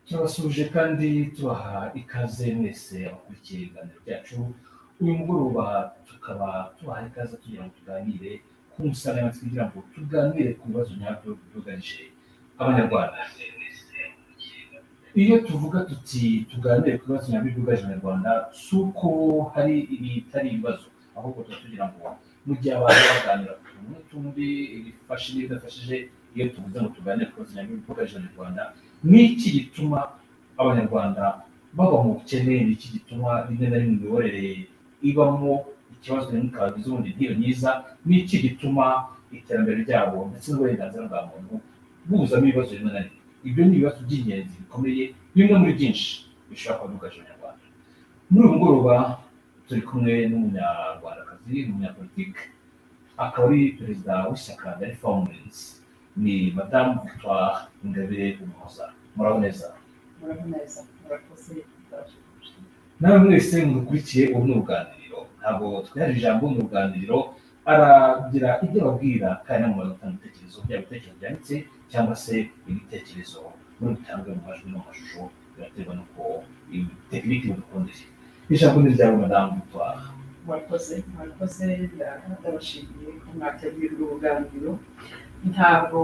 turabasuhuje kandi tubaha ikaze mwese abakurikiye ibiganiro byacu uyu mugoroba tukaba tubaha ikaze tugira ngo tuganire ku nsanganyamatsiko kugira ngo tuganire ku bibazo nyabyo byugarije abanyarwanda iyo tuvuga tuti tuganire ku bibazo nyabyo byugarije abanyarwanda si uko hari ibitari ibibazo ahubwo tuba tugira ngo mu gihe abantu baganira ku tuntu n'utundi ibifashe n'ibidafashije iyo tuvuze ngo tuganire ku bibazo nyabyo byugarije abanyarwanda ni iki gituma abanyarwanda baba mu bukene ni iki gituma rimwe na rimwe imiyoborere ibamo ikibazo n'ikabazo ubundi ntiyo myiza ni iki gituma iterambere ryabo ndetse n'uburenganzira bwa muntu buzamo ibibazo rimwe na rimwe ibyo ni ibibazo by'ingenzi bikomeye bimwe muri byinshi bishobora kuba byugarije abanyarwanda muri uyu mugoroba turi kumwe n'umunyarwandakazi n'umunyapolitike akaba ari perezida w'ishyaka rya reform movement ni madamu victoire ingabire umuhoza muraboneza muraboneza murakoze muraje kumushyira nawe mwese mukurikiye ubu ni uruganiriro ntabwo twiharije ijambo mu ruganiriro aragira ibyo ababwira kandi nawe gutanga ibitekerezo byaba ibitekerezo byanditse cyangwa se ibitekerezo muri bitanzwe mu majwi no mu mashusho biraterwa n'uko iyi tekiniki mudukundira ijambo ni ryawe madamu victoire murakoze murakoze nda- ndabashimiye ko mwateguye urwo ruganiriro ntabwo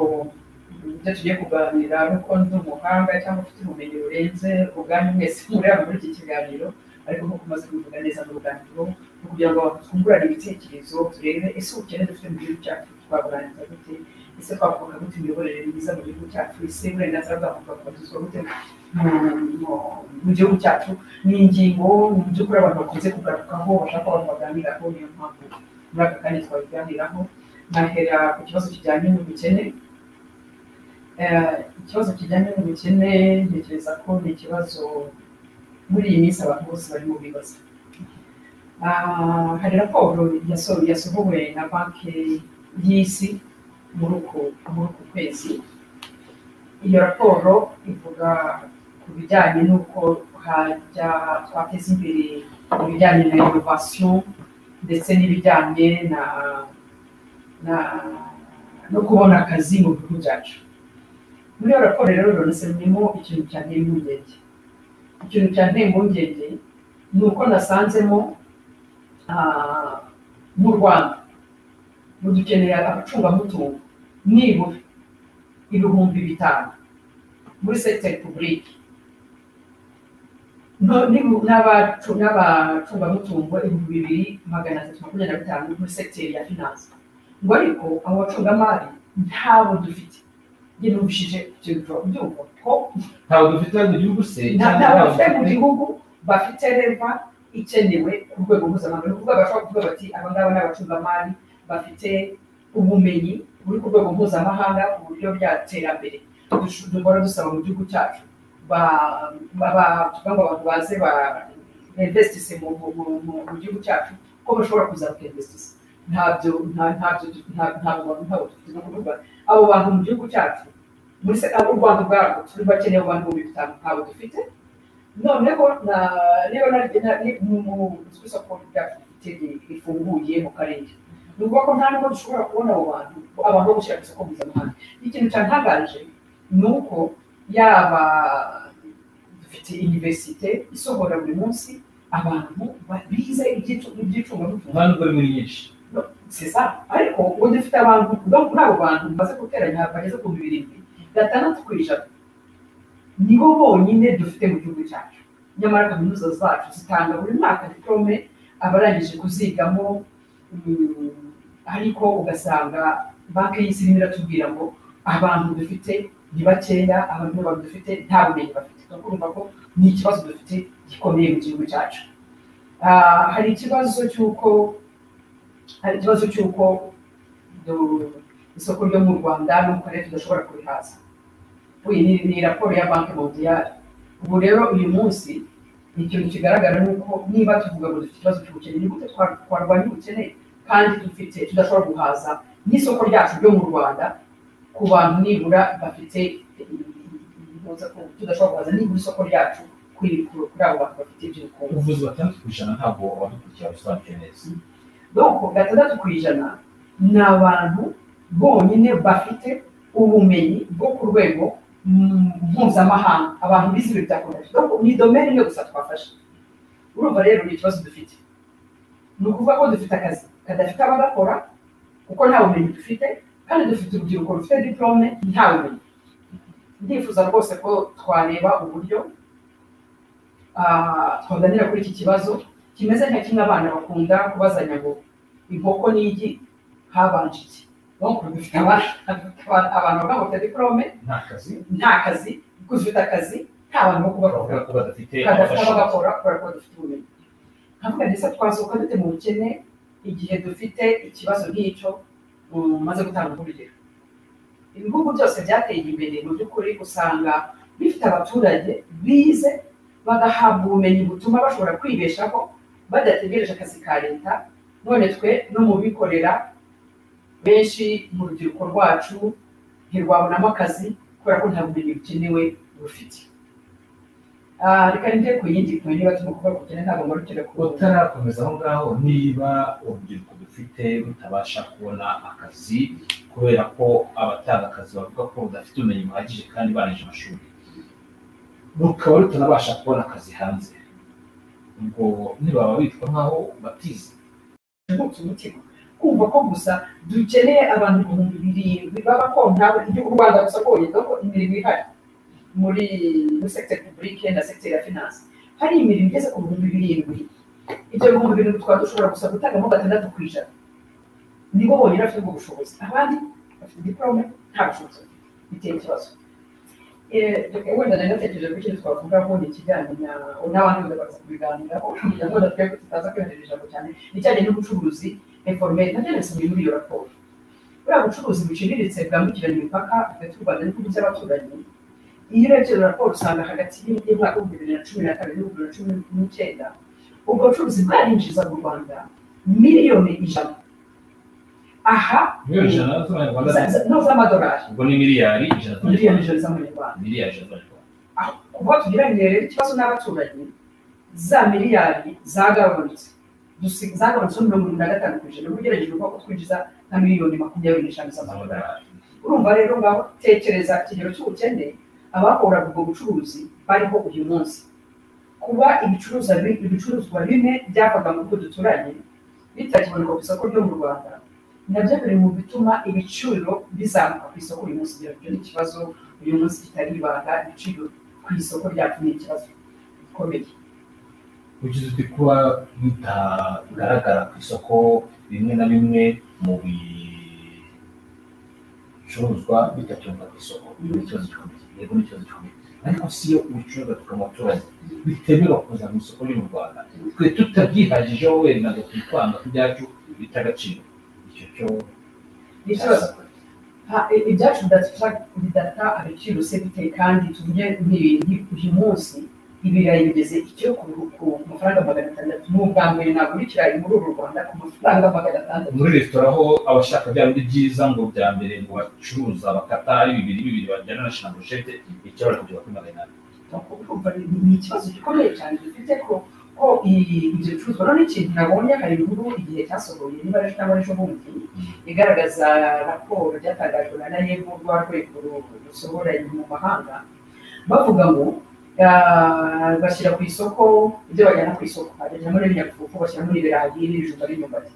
ibyo tugiye kuganira nuko ndi umuhanga cyangwa ufite ubumenyi burenze ubwanyu mwese mureba muri iki kiganiro ariko nk'uko umaze kubivuga neza mu ruganiriro ni ukugira ngo twungurane ibitekerezo turebe ese ubukene dufite mu gihugu cyacu twaburangiza gute ese twakwaka gute imiyoborere myiza mu gihugu cyacu ese uburenganzira bwa muntu bwakubarizwa gute mu- mu- mu gihugu cyacu ni ingingo mu by'ukuri abantu bakunze kugarukaho bashaka ko abantu baganiraho niyo mpamvu muri aka kanya twabiganiraho nahera ku kibazo kijyanye n'ubukene Eh, ikibazo kijyanye n'ubukene ntekereza ko ni ikibazo muri iyi minsi abantu bose barimo bibaza Ah, hari raporo yaso- yasohowe na banki y'isi muri uku muri uku kwezi iyo raporo ivuga ku bijyanye n'uko hajya twateza imbere ibijyanye na inovasiyo ndetse n'ibijyanye na na no kubona akazi mu bihugu byacu muri iyo raporo rero runasabiyemo ikintu cyanteye impungenge ikintu cyanteye impungenge ni uko nasanzemo ah, mu rwanda mu dukenera abacungamutungo nibura ibihumbi bitanu muri segiteri pubulike No- nibu- n'abacu- n'abacungamutungo ibihumbi bibiri magana atatu makumyabiri na bitanu muri segiteri ya finanse ngo ariko abo bacungamari ntabo dufite njye numvishije ibyo biva- byumva ko ntabwo dufite hano mu gihugu se nta- nta bafite mu gihugu bafite reva ikenewe ku rwego mpuzamahanga ni ukuvuga bashobora kuvuga bati aba ngaba ni abacungamari bafite ubumenyi buri ku rwego mpuzamahanga ku buryo bya terambere Dush- duhora dusaba mu gihugu cyacu ba- ba- ba- tuvuga ngo abantu baze ba investise mu mu- mu- mu- mu gihugu cyacu ko bashobora kuza bakinvestisa ntabyo nta- ntabyo du- nta- ntabwo bantu ntabwo dufite ni ukuvuga abo bantu mu gihugu cyacu muri se abo u rwanda ubwarwo turi bakeneye abantu mu bihumbi bitanu ntabwo dufite noneho na- niba na- na- ni- mu- mu- ku isoko ryacu rifite- rifunguye mu karere ni ukuvuga ko nta n'ubwo dushobora kubona abo bantu abantu bo gushyira ku isoko mpuzamahanga ikintu cyantangaje ni uko yaba dufite iniverisite isohora buri munsi abantu ba- bize iby'icu- iby'icungamutungo nta nubwo ari muri nyinshi sesa ariko ubu dufite abantu donc muri abo bantu bamaze guteranya bageze ku bihumbi birindwi gatandatu ku ijana nibo bonyine dufite mu gihugu cyacu nyamara kaminuza zacu zitanga buri mwaka diplome abarangije kuzigamo mm, ariko ugasanga banki y'isi irimo iratubwira ngo abantu dufite ni bakeya abantu babo dufite nta bumenyi bafite ni ukuvuga ko ni ikibazo dufite gikomeye mu gihugu cyacu Ah, hari ikibazo cy'uko hari ikibazo cy'uko du- isoko ryo mu rwanda n'ukorere tudashobora kurihaza uyu ni, ni raporo ya banki mondiale ubu rero uyu munsi ikintu kigaragara ni uko niba tuvuga ngo dufite ikibazo cy'ubukene ni gute twa- twarwanya ubukene kandi dufite tudashobora guhaza n'isoko ryacu ryo mu rwanda ku bantu nibura bafite tudashobora guhaza nibura isoko ryacu kuri kuri abo bantu bafite iby'ubukungu ubuvuzi batandatu ku ijana ntabwo abadukurikira basobanukiwe neza donc gatandatu ku ijana ni abantu bonyine bafite ubumenyi bwo ku rwego mm, mpuzamahanga abantu bize ibintu bya komite donc ni domene imwe gusa twafashe urumva rero ni ikibazo dufite ni ukuvuga ko dufite akazi kadafite abagakora kuko nta bumenyi dufite kandi dufite urubyiruko rufite diplome nta bumenyi ndifuza rwose ko twareba uburyo ah, twaganira kuri iki kibazo kimeze nka kimwe abana bakunda kubazanya ngo inkoko n'igi habanje iki donc dufite abana abantu bavuga ngo bafite diplome nta kazi nta kazi dufite akazi nta bantu bo kubakora bavuga ko badafite kadafite abafasha bagakora kubera ko dufite ubumenyi nkavuga ndetse twasohoka dute mu bukene igihe dufite ikibazo nk'icyo mm, maze gutanga urugero ibihugu byose byateye imbere mu by'ukuri usanga bifite abaturage bize bagahabwa ubumenyi butuma bashobora kwibeshaho badategereje akazi ka leta none twe no mu bikorera benshi mu rubyiruko rwacu ntirwabonamo akazi kubera ko nta bumenyi bukenewe rufite Ah, reka njye ku yindi kumenya niba turimo kuvuga ku bukene ntabwo mwarukira kubona utarakomeza aho ngaho niba urubyiruko dufite rutabasha kubona akazi kubera ko abatanga akazi bavuga ko rudafite ubumenyi buhagije kandi barangije amashuri rukaba rutanabasha kubona akazi hanze ubwo ntibaba bitwa nk'aho batize kuvutsa umutima kumva ko gusa dukeneye abantu ibihumbi birindwi baba kontabo igihugu u rwanda gusa rwonyine kuko imirimo ihari muri muri segiteri pubulike na segiteri ya finanse hari imirimo igeze ku bihumbi birindwi ibyo bihumbi birindwi twaba dushobora gusa gutangamo gatandatu ku ijana nibo bonyine bafite ubwo bushobozi abandi bafite diporome nta bushobozi bafite. biteye ikibazo Eh, reka wenda nari natekereje ko ikintu twavugaho ni ikijyanye na n'abandi bose bakaza kubiganiraho kugira ngo natwe tutaza kwihanira ijambo cyane ijyanye n'ubucuruzi informeri nabyo nabise muri muri iyo raporo buriya bucuruzi buciriritse bwambukiranya imipaka hagati y'u rwanda n'ibihugu by'abaturanyi iyo urebye iyo raporo usanga hagati y'imyaka y'umwaka bibiri na cumi na kabiri n'ibihumbi bibiri na cumi n'icyenda ubwo bucuruzi bwarinjiza mu rwanda miliyoni ijana aha miliyoni ijana z'abanyarwanda za- no z'amadolari ubwo ni miliyari ijana miliyoni z'abanyarwanda ijana z'amanyarwanda miliyari ijana z'abanyarwanda aho kuba tugira ngo rero ikibazo n'abaturanyi za miliyari zagabanutse dusi- zagabanutse mirongo irindwi na gatanu ku ijana uba ugerageje uvuga ko twinjiza nka miliyoni makumyabiri n'eshanu z'amadolari z'amadolari urumva rero ngaho tekereza ikigero cy'ubukene abakoraga ubwo bucuruzi bariho uyu munsi kuba ibicuruzwa bi- ibicuruzwa bimwe byavaga mu bihugu duturanye bitakiboneka ku isoko ryo mu rwanda nabyo biri mu bituma ibiciro bizamuka ku isoko uyu munsi kugira ngo ni ikibazo uyu munsi kitari ibanga ibiciro ku isoko ryacu ni ikibazo gikomeye ugize uti kuba bitagaragara ku isoko bimwe na bimwe mu bicuruzwa bidatunga ku isoko ni ikibazo gikomeye yego ni ikibazo gikomeye ariko si iyo ibicuruzwa tukaba abaturage bitemerewe kuza mu isoko ryo mu rwanda twe tutabyihajijeho wenda ngo twitwanga ku byacu bita agaciro icyo cyo ni ikibazo Ha- i- ibyacu bidafasha- bidata agaciro se biteye kandi tuvuge nk'ibintu uyu munsi ibirayi bigeze icyo ku ku mafaranga magana atandatu ni ubwa mbere nagura ikirayi muri uru rwanda ku mafaranga magana atandatu muri resitora aho abashaka bya bindi byiza ngo bya mbere ngo bacuruza bakata ari bibiri bibiri bajyana na shinabushete icyo bari kugera kuri magana ane Nuko urumva ni ni ikibazo gikomeye cyane dufite ko ko i- ibyo bicuruzwa none ikintu nabonye hari inkuru igihe cyasohoye niba ari ejo cyangwa ejo bundi igaragaza raporo ryatangajwe na nayebu rwa rwego ru- rusohora ibintu mu mahanga bavuga ngo ah, bashyira ku isoko ibyo bajyana ku isoko bajyamo n'ibinyafufu bashyiramo n'ibirayi n'ibijumba n'imyumbati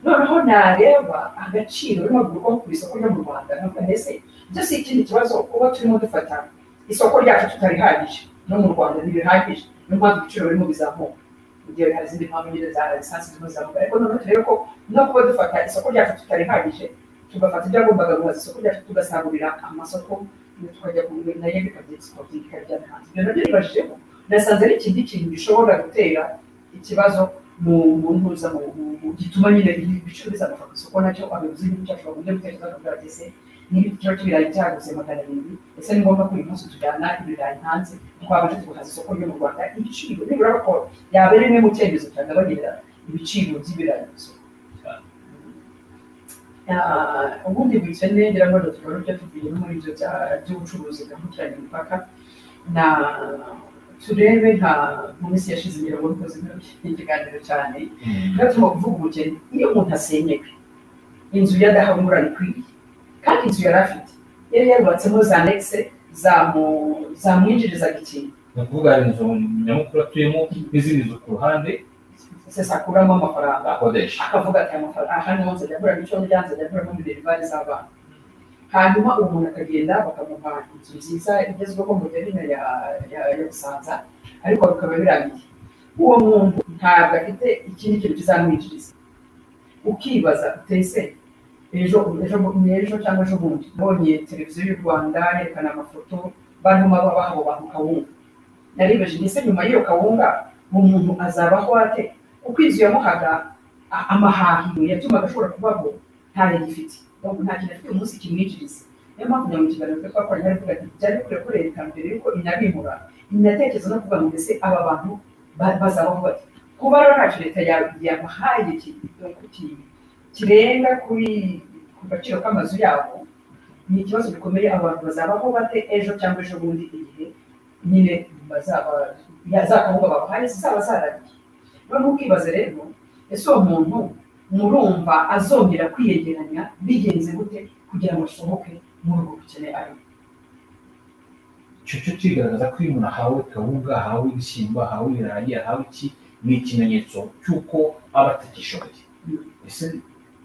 noneho nareba agaciro urimo gukurwa ku isoko ryo mu rwanda nkavuga mbese ibyo si ikindi kibazo kuba turimo dufata isoko ryacu tutarihagije no mu rwanda ntirihagije niyo mpamvu ibiciro birimo bizamuka mu gihe hari izindi mpamvu nyine za lisansi zirimo zizamuka ariko noneho turebe ko no kuba dufata isoko ryacu tutarihagije tugafata ibyagombaga guhaza isoko ryacu tugasagurira amasoko tukajya kugura nayo bikabyisikabyiga byari hanze ibyo nabyo nibajijeho nasanze ari ikindi kintu gishobora gutera ikibazo mu mu ntuza mu mu- mu- gituma nyine ibiciro bizamuka ku isoko nacyo abayobozi b'igihugu cyacu bakunze gutekereza ko byageze niba ikiro cy'ibirayi cyagutse magana arindwi ese ni ngombwa ko uyu munsi tujyana ibirayi hanze twabasha tugahaza isoko ryo mu rwanda ibiciro nibura bakora yaba rimwe mu cyemezo cyagabanira ibiciro by'ibirayi ku isoko Ah, ubundi bukene ngira ngo tuba tujya tuvuye no muri ibyo bya- by'ubucuruzi bwambukiranya imipaka na turebe nka mu minsi yashize ngira ngo dukoze ikiganiro cyane tuba turimo kuvuga ubukene iyo umuntu asenyeka inzu ya dahabura ikwiriye kandi inzu yari afite yari yarubatsemo za negise zamu- zamwinjirizaga ikintu ni ukuvuga hari inzu nyamukuru atuyemo n'izindi nzu ku ruhande sesa akuramo amafaranga akodesha akavuga ati amafaranga aha niho nzajya aguramo icyo ndya nzajya aguramo minerivare z'abana hanyuma uwo muntu akagenda bakamuha inzu nziza igezweho mu gahina ya ya- ya busanza ariko bikaba birangiye uwo muntu ntabwo afite ikindi kintu kizamwinjiriza ukibaza utese ejo ejo ejo cyangwa ejo bundi mbonye televiziyo y'u rwanda yerekana amafoto barimo babaha abo bantu kawunga naribeje ndetse nyuma y'iyo kawunga uwo muntu azabaho ate uko inzu yamuhaga a- amahahiro yatumaga ashobora kubaho ntayo gifite ahubwo nta kintu afite umunsi kimwinjiriza niyo mpamvu nyuma mu kiganiro twe twakoranye ari kuvuga ati byari bikwiye ko leta mbere yuko inabimura inatekereza no kuvuga ngo mbese aba bantu ba- bazabaho bate kuba rero ntacyo leta ya- yabahaye ki- ki- kirenga kuri ku gaciro k'amazu yabo ni ikibazo gikomeye abantu bazabaho bate ejo cyangwa ejo bundi igihe nyine bazaba ya- za gahunda babahaye zizaba zaragiye noneho ukibaze rero ese uwo muntu murumva azongera kwiyegeranya bigenze gute kugira ngo asohoke muri ubwo bukene arimo icyo cyo kigaragaza ko iyo umuntu ahawe kawunga ahawe ibishyimbo ahawe ibirayi ahawe iki ni ikimenyetso cy'uko aba atagishoboye ese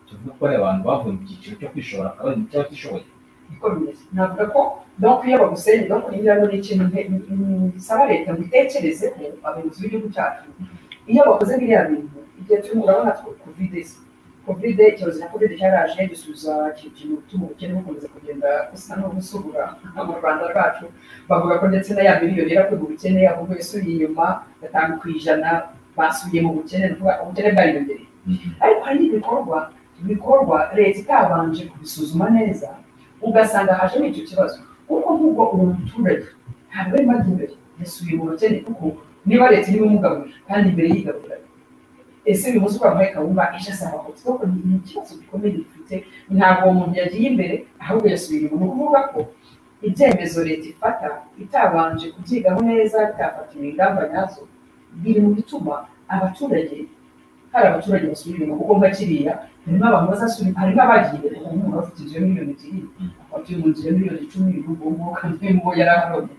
tuvuga ko ari abantu bavuye mu cyiciro cyo kwishobora akaba ari mu cy'abatishoboye niko bimeze navuga ko donc iyo baguseye no kugira ngo ni ikintu nte- mm, bisaba leta ngo itekerezeho abayobozi b'igihugu cyacu iyo bakoze biriya bintu igihe turimo urabona tw- kovide se kovide icyorezo cya kovide cyaraje gisubiza iki kintu gutuma ubukene bukomeza kugenda gusa no gusubura mu rwanda rwacu bavuga ko ndetse na ya miliyoni irakuga ubukene ahubwo yasubiye inyuma gatanu ku ijana basubiye mu bukene ni ukuvuga ubukene bwariyongereye ariko hari ibikorwa bikorwa leta itabanje kubisuzuma neza ugasanga hajemo icyo kibazo kuko nk'ubwo uwo muturage ntabwo arimo ajya imbere yasubiye mu bakene kuko niba leta irimo umugaburira kandi imbere yigaburira ese uyu munsi twamuhaye kawunga ejo asaba ko kuko ni ni ikibazo gikomeye dufite ntabwo uwo muntu yagiye imbere ahubwo yasubiye inyuma ni ukuvuga ko ibyemezo leta ifata itabanje kubyigaho neza itafatiwe ingamba nyazo biri mu bituma abaturage hari abaturage basubira inyuma kuko nka kiriya harimo abantu bazasubira harimo abagiye imbere harimo umuntu bafite inzu ya miliyoni ebyiri abatuye mu nzu ya miliyoni icumi n'ubwonko kandi n'ubwo yari ahabonye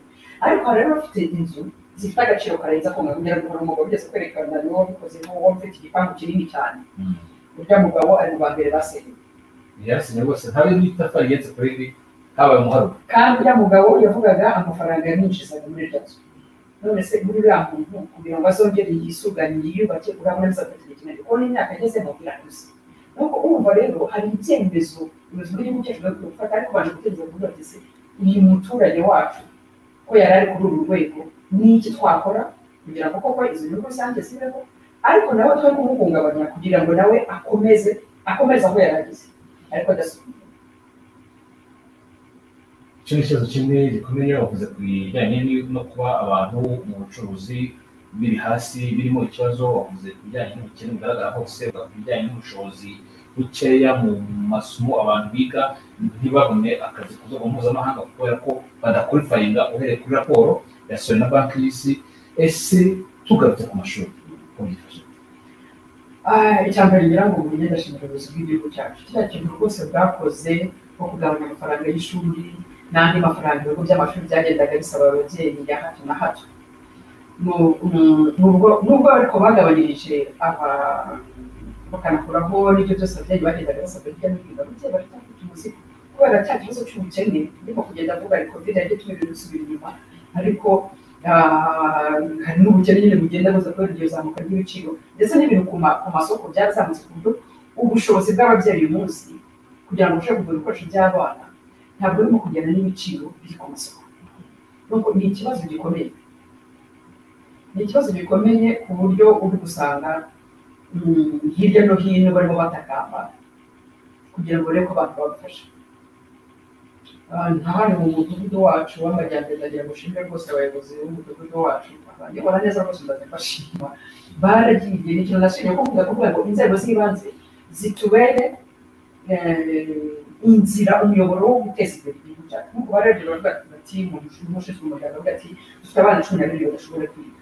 ariko hari abafite inzu zifite agaciro karenze ako ngakongera gukora umugabo ugeze kwerekana niwo wabikoze nk'uwo ufite igipangu kinini cyane urya mugabo ari mu ba mbere basenye yarasinye rwose ntabe n'itafari igenze kuri iri habaye umuharuro kandi urya mugabo yavugaga amafaranga yamwinjizaga muri iryo nzu none se muri uriya muntu kugira ngo azongere yisuganye yiyubake urabona bizafata igihe kinini kuko n'imyaka agezemo irakuze nuko urumva rero hari ibyemezo ubuyobozi bw'igihugu cyacu bwari gufata ariko baje gutekereza kuvuga bati se uyu muturage wacu ko yari ari kuri uru rwego ni iki twakora kugira ngo koko izo nyungu rusange zibeho ariko nawe twe kumuhungabanya kugira ngo nawe akomeze akomeze aho yari ageze ariko adasubira icyo ni ikibazo kimwe gikomeye bavuze ku bijyanye ni- no kuba abantu mu bucuruzi biri hasi birimo ikibazo bavuze ku bijyanye n'ubukene bugaragara hose bavuga ku bijyanye n'ubushobozi bukeya mu masomo abantu biga ntibabone akazi ku rwego mpuzamahanga kubera ko badakurifaringa uhereye kuri raporo yasohowe na banki y'isi ese tugarutse ku mashuri uko byifashe Ah, icya mbere ngira ngo umenye ndashimira ubuyobozi bw'igihugu cyacu kiriya kintu rwose bwakoze nko kugabanya amafaranga y'ishuri n'andi mafaranga ibigo by'amashuri byagendaga bisaba ababyeyi ya hato na hato Nu- nu- nubwo nubwo ariko bagabanyirije aba bakanakuraho n'ibyo byose ababyeyi bagendaga basabwa hirya no hino ababyeyi bari bafite umuzigo kubera cya kibazo cy'ubukene ndimo kugenda avuga ariko covid yagiye ibintu bisubira inyuma ariko ah, hari n'ubukene nyine bugenda buza kubera iryo zamuka ry'ibiciro ndetse n'ibintu ku ma- ku masoko byarazamutse ku buryo ubushobozi bw'ababyeyi uyu munsi kugira ngo ushobore kugura ibikoresho by'abana ntabwo urimo kugenda n'ibiciro biri ku masoko Nuko ni ikibazo gikomeye ni ikibazo gikomeye ku buryo uri gusanga mm, hirya no hino barimo batakamba kugira ngo barebe ko abantu babafasha Ah, nka hano mu mudugudu wacu w'amajyambere ndagira ngo ushimire rwose abayobozi b'umudugudu wacu ndibona neza rwose ndazibashima baragiye ni ikintu nashimye ko kuvuga kuvuga ngo inzego z'ibanze zitubere eh, inzira umuyoboro wo guteza imbere igihugu cyacu nk'uko barebye baravuga bati mu mushinzwe umuryango bavuga ati dufite abana cumi na miliyoni bashobora kwiga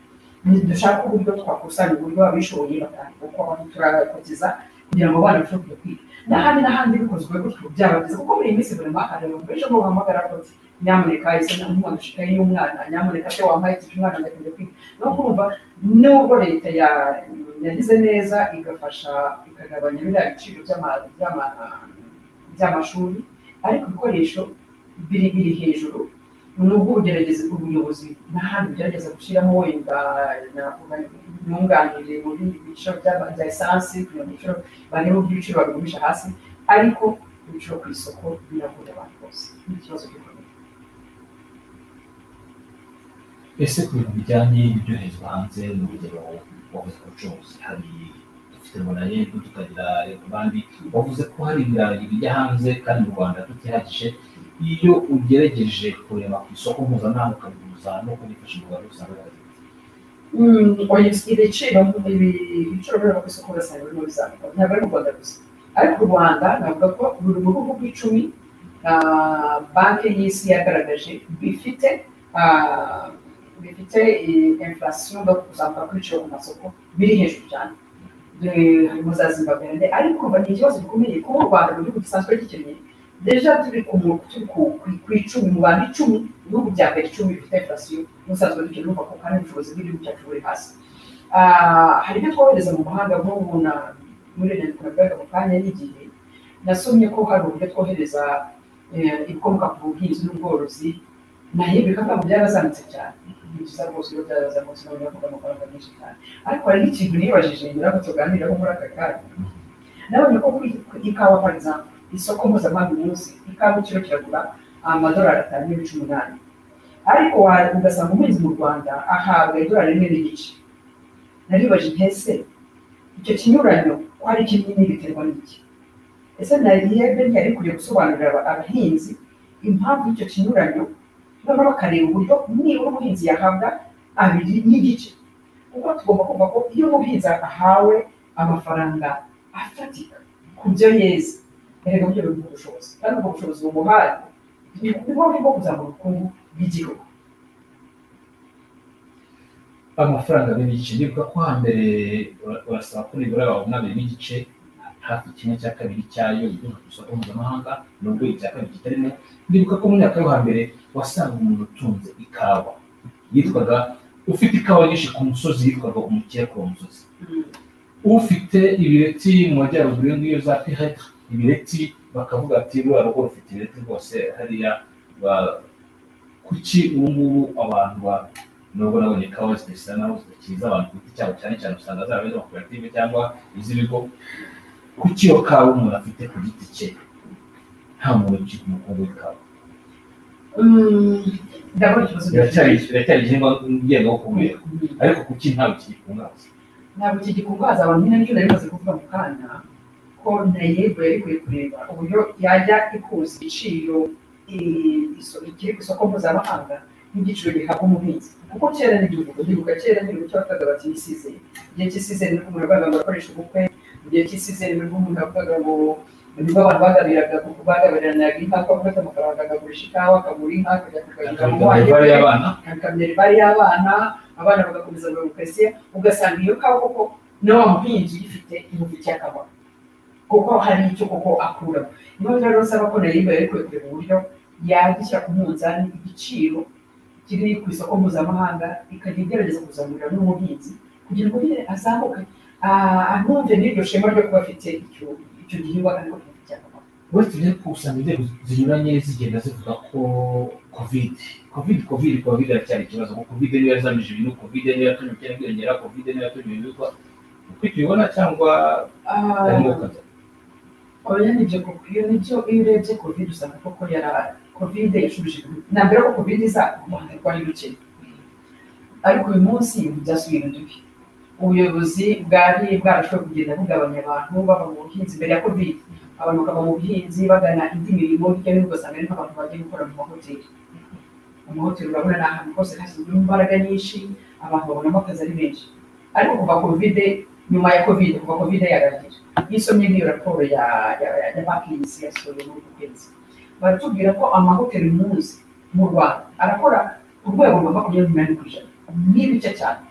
Ni- dushake uburyo twakusanya uburyo abishoboye batangira kuko abantu turakotiza kugira ngo abana bashobore kujya kwiga n'ahandi n'ahandi bikozwe gutyo byaba byiza kuko buri minsi buri mwaka hari abantu benshi bahamagara bati nyamuneka ese n'umwana ushikaye y'umwana nyamuneka se wambaye iki umwana agakunda kwiga no kumva nubwo leta ya- yagize neza igafasha ikagabanya biriya biciro by'ama- by'ama- by'amashuri ariko ibikoresho biri biri hejuru nubwo ubugeragezi ubuyobozi n'ahandi bugerageza gushyiramo wenda navuga nyunganire mu bindi biciro by'aba- bya esansi kugira ngo ibiciro barebe uburyo ibiciro babigumisha hasi ariko ibiciro ku isoko biragura abantu bose ni ikibazo gikomeye ese ku bintu bijyanye n'ibyoherezwa hanze ni urugero wavuze ko ucuruzi hari dufite bonaye tukagira abandi wavuze ko hari ibirayi bijya hanze kandi mu rwanda tutihagije iyo ugerageje kureba ku isoko mpuzamahanga ukabiguza no kubifasha mu rwanda usanga birazima. Mm, oya, ibiciro ibi- ibiciro biba ku isoko urasanga birimo bizamuka ntabwo ari u rwanda gusa ariko u rwanda navuga ko buri mu bihugu icumi ah, banki y'isi yagaragaje bifite ah, bifite inflation no kuzamuka kw'ibiciro ku masoko biri hejuru cyane Eh, harimo za zimbabwe ndende ariko kuva ni ikibazo gikomeye kuba u rwanda mu gihugu gisanzwe gikeneye deja turi ku mu- turi ku- ku- ku icumi mu bantu icumi ibihugu bya mbere icumi bifite inflation musanzwe dukeneye kuko kandi ubushobozi bw'igihugu cyacu buri hasi Ah, hari ibyo twohereza mu mahanga nk'ubu na muri leta navugaga mu kanya n'igihe nasomye ko hari uburyo twohereza eh, ibikomoka ku buhinzi n'ubworozi nayo ibikapu byarazamutse cyane ni byiza rwose iyo byarazamutse nawe uravuga amafaranga menshi cyane ariko hari n'ikintu nibajije ngira ngo tuganiraho muri aka kanya nabonye ko kuri ikawa for example isoko mpuzamahanga uyu munsi ikawa ikiro kiragura amadolari atanu n'ibice umunani ariko wa- ugasanga umuhinzi mu rwanda ahabwa idolari rimwe n'igice naribaje nti ese icyo kinyuranyo ko ari kinini biterwa n'iki ese nariyebe ntiyari kujya gusobanurira aba- abahinzi impamvu y'icyo kinyuranyo noneho bakareba uburyo nibura umuhinzi yahabwa abiri n'igice kuko tugomba kumva ko iyo umuhinzi ahawe amafaranga afatika ku byo yeza erega buryo bumuha ubushobozi kandi ubwo bushobozi bumuhaye ni ngombwa bwo kuzamura ubukungu bw'igihugu amafaranga n'ibice nibuka ko hambere ura- urasaba ko nibura wabona abiri n'igice hafi kimwe cya kabiri cyayo iguha ku isoko mpuzamahanga nubwo icya kabiri kitarimo ndibuka ko mu myaka yo hambere wasanga umuntu utunze ikawa yitwaga ufite ikawa nyinshi ku musozi yitwaga umukeka wa musozi ufite ibireti mu majyaruguru yo ngiyo za piheta ibireti bakavuga ati ruriya rugo rufite ibireti rwose hariya ba- kuki ubu ngubu abantu ba nubwo nabonye ikawa zidasa naho zidakiza abantu ku giti cyabo cyane cyane usanga zaba ari iz'amakoperative cyangwa iz'ibigo kuki iyo kawa umuntu afite ku giti cye nta muntu ucika umukungu w'ikawa ndabona ikibazo biracyari biracyari igihingwa ngengabukungu ariko kuki ntawe kigikungahaza ntabwo iki gikungahaza abantu nyine nicyo nari maze kuvuga mu kanya ko nayego yari kuri kureba uburyo yajya ikuza igiciro i- iso- ikiri ku isoko mpuzamahanga n'igiciro gihabwa umuhinzi kuko kera n'igihugu ndibuka kera n'igihugu cyabataga bati yisize igihe cy'isizeni nibwo umuntu yavugaga ngo akoresha ubukwe mu gihe cy'isizeni nibwo umuntu yavugaga ngo nibwo abantu bagabiraga kuko bagabiriranaga inka ko afata amafaranga akagurisha ikawa akagura inka akajya kugabira mu akabikana wanyu imibare y'abana akamera bari y'abana abana bagakomeza mu karitsiye ugasanga iyo kawa koko na wa muhinzi uyifite imufitiye akamaro kuko hari icyo koko akuramo niyo rero usaba ko nayo yari kwe kureba uburyo yagishyira ku munzani igiciro kiri ku isoko mpuzamahanga ikajya igerageza kuzamura n'umuhinzi kugira ngo nyine azamuke ah, anumve n'iryo shema ryo kuba afite icyo icyo gihingwa kandi ko kimufitiye akamaro uretse ibyo ariko usanga inzego zinyuranye zigenda zivuga ko covid covid covid covid iracyari ikibazo kuko covid niyo yazamije ibintu covid niyo yatumye ubukene bwiyongera covid niyo yatumye ibintu bikora uko tubibona cyangwa Ah, harimo ukaza oya nibyo koko iyo nibyo iyo urebye covid usanga koko yara covid yashubije ibintu ntabwo ko covid iza umuhanda rwari rukeye ariko uyu munsi ibintu byasubira inyuma ubuyobozi bwari bwarashoboye kugenda bugabanya abantu bava mu buhinzi mbere ya covid abantu bakava mu buhinzi bagana indi mirimo hirya no hino ugasanga ari nk'abantu bagiye gukora mu mahoteli amahoteli urabona ni ahantu hose hashyizwemo imbaraga nyinshi abantu babonamo akazi ari benshi ariko kuva covid nyuma ya covid kuva covid yagaragaje iyo usomye n'iyo raporo ya ya ya- ya banki y'isi yasohoye muri uku kwezi baratubwira ko amahoteli muzi mu rwanda arakora ku rwego rwa makumyabiri n'umunani ku ijana n'ibice cyane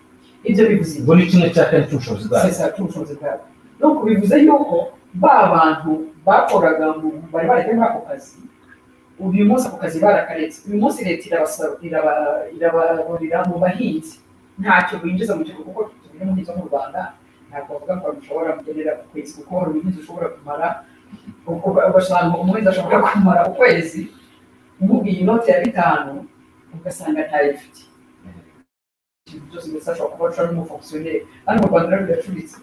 ibyo bivuze iki? ubwo ni kimwe cya kane cy'ubushobozi bwayo sesa cy'ubushobozi bwabo nuko bivuze yuko ba bantu bakoraga mu bari bareka muri ako kazi ubu uyu munsi ako kazi barakaretse uyu munsi leta irabasa- iraba- irababurira mu bahinzi ntacyo binjiza mu gihugu kuko tubiri muhinzi wo mu rwanda ntabwo bavuga ko bishobora kugenera ku kwezi kuko hari ubuhinzi ushobora kumara uko- ugasanga umuhinzi ashobora kumara ukwezi nk'ubwiye inoti ya bitanu ugasanga ntayo ifite ikintu cyose ndetse ashobora kuba acura n'umufonkisiyoneri hano mu rwanda rero biracuritse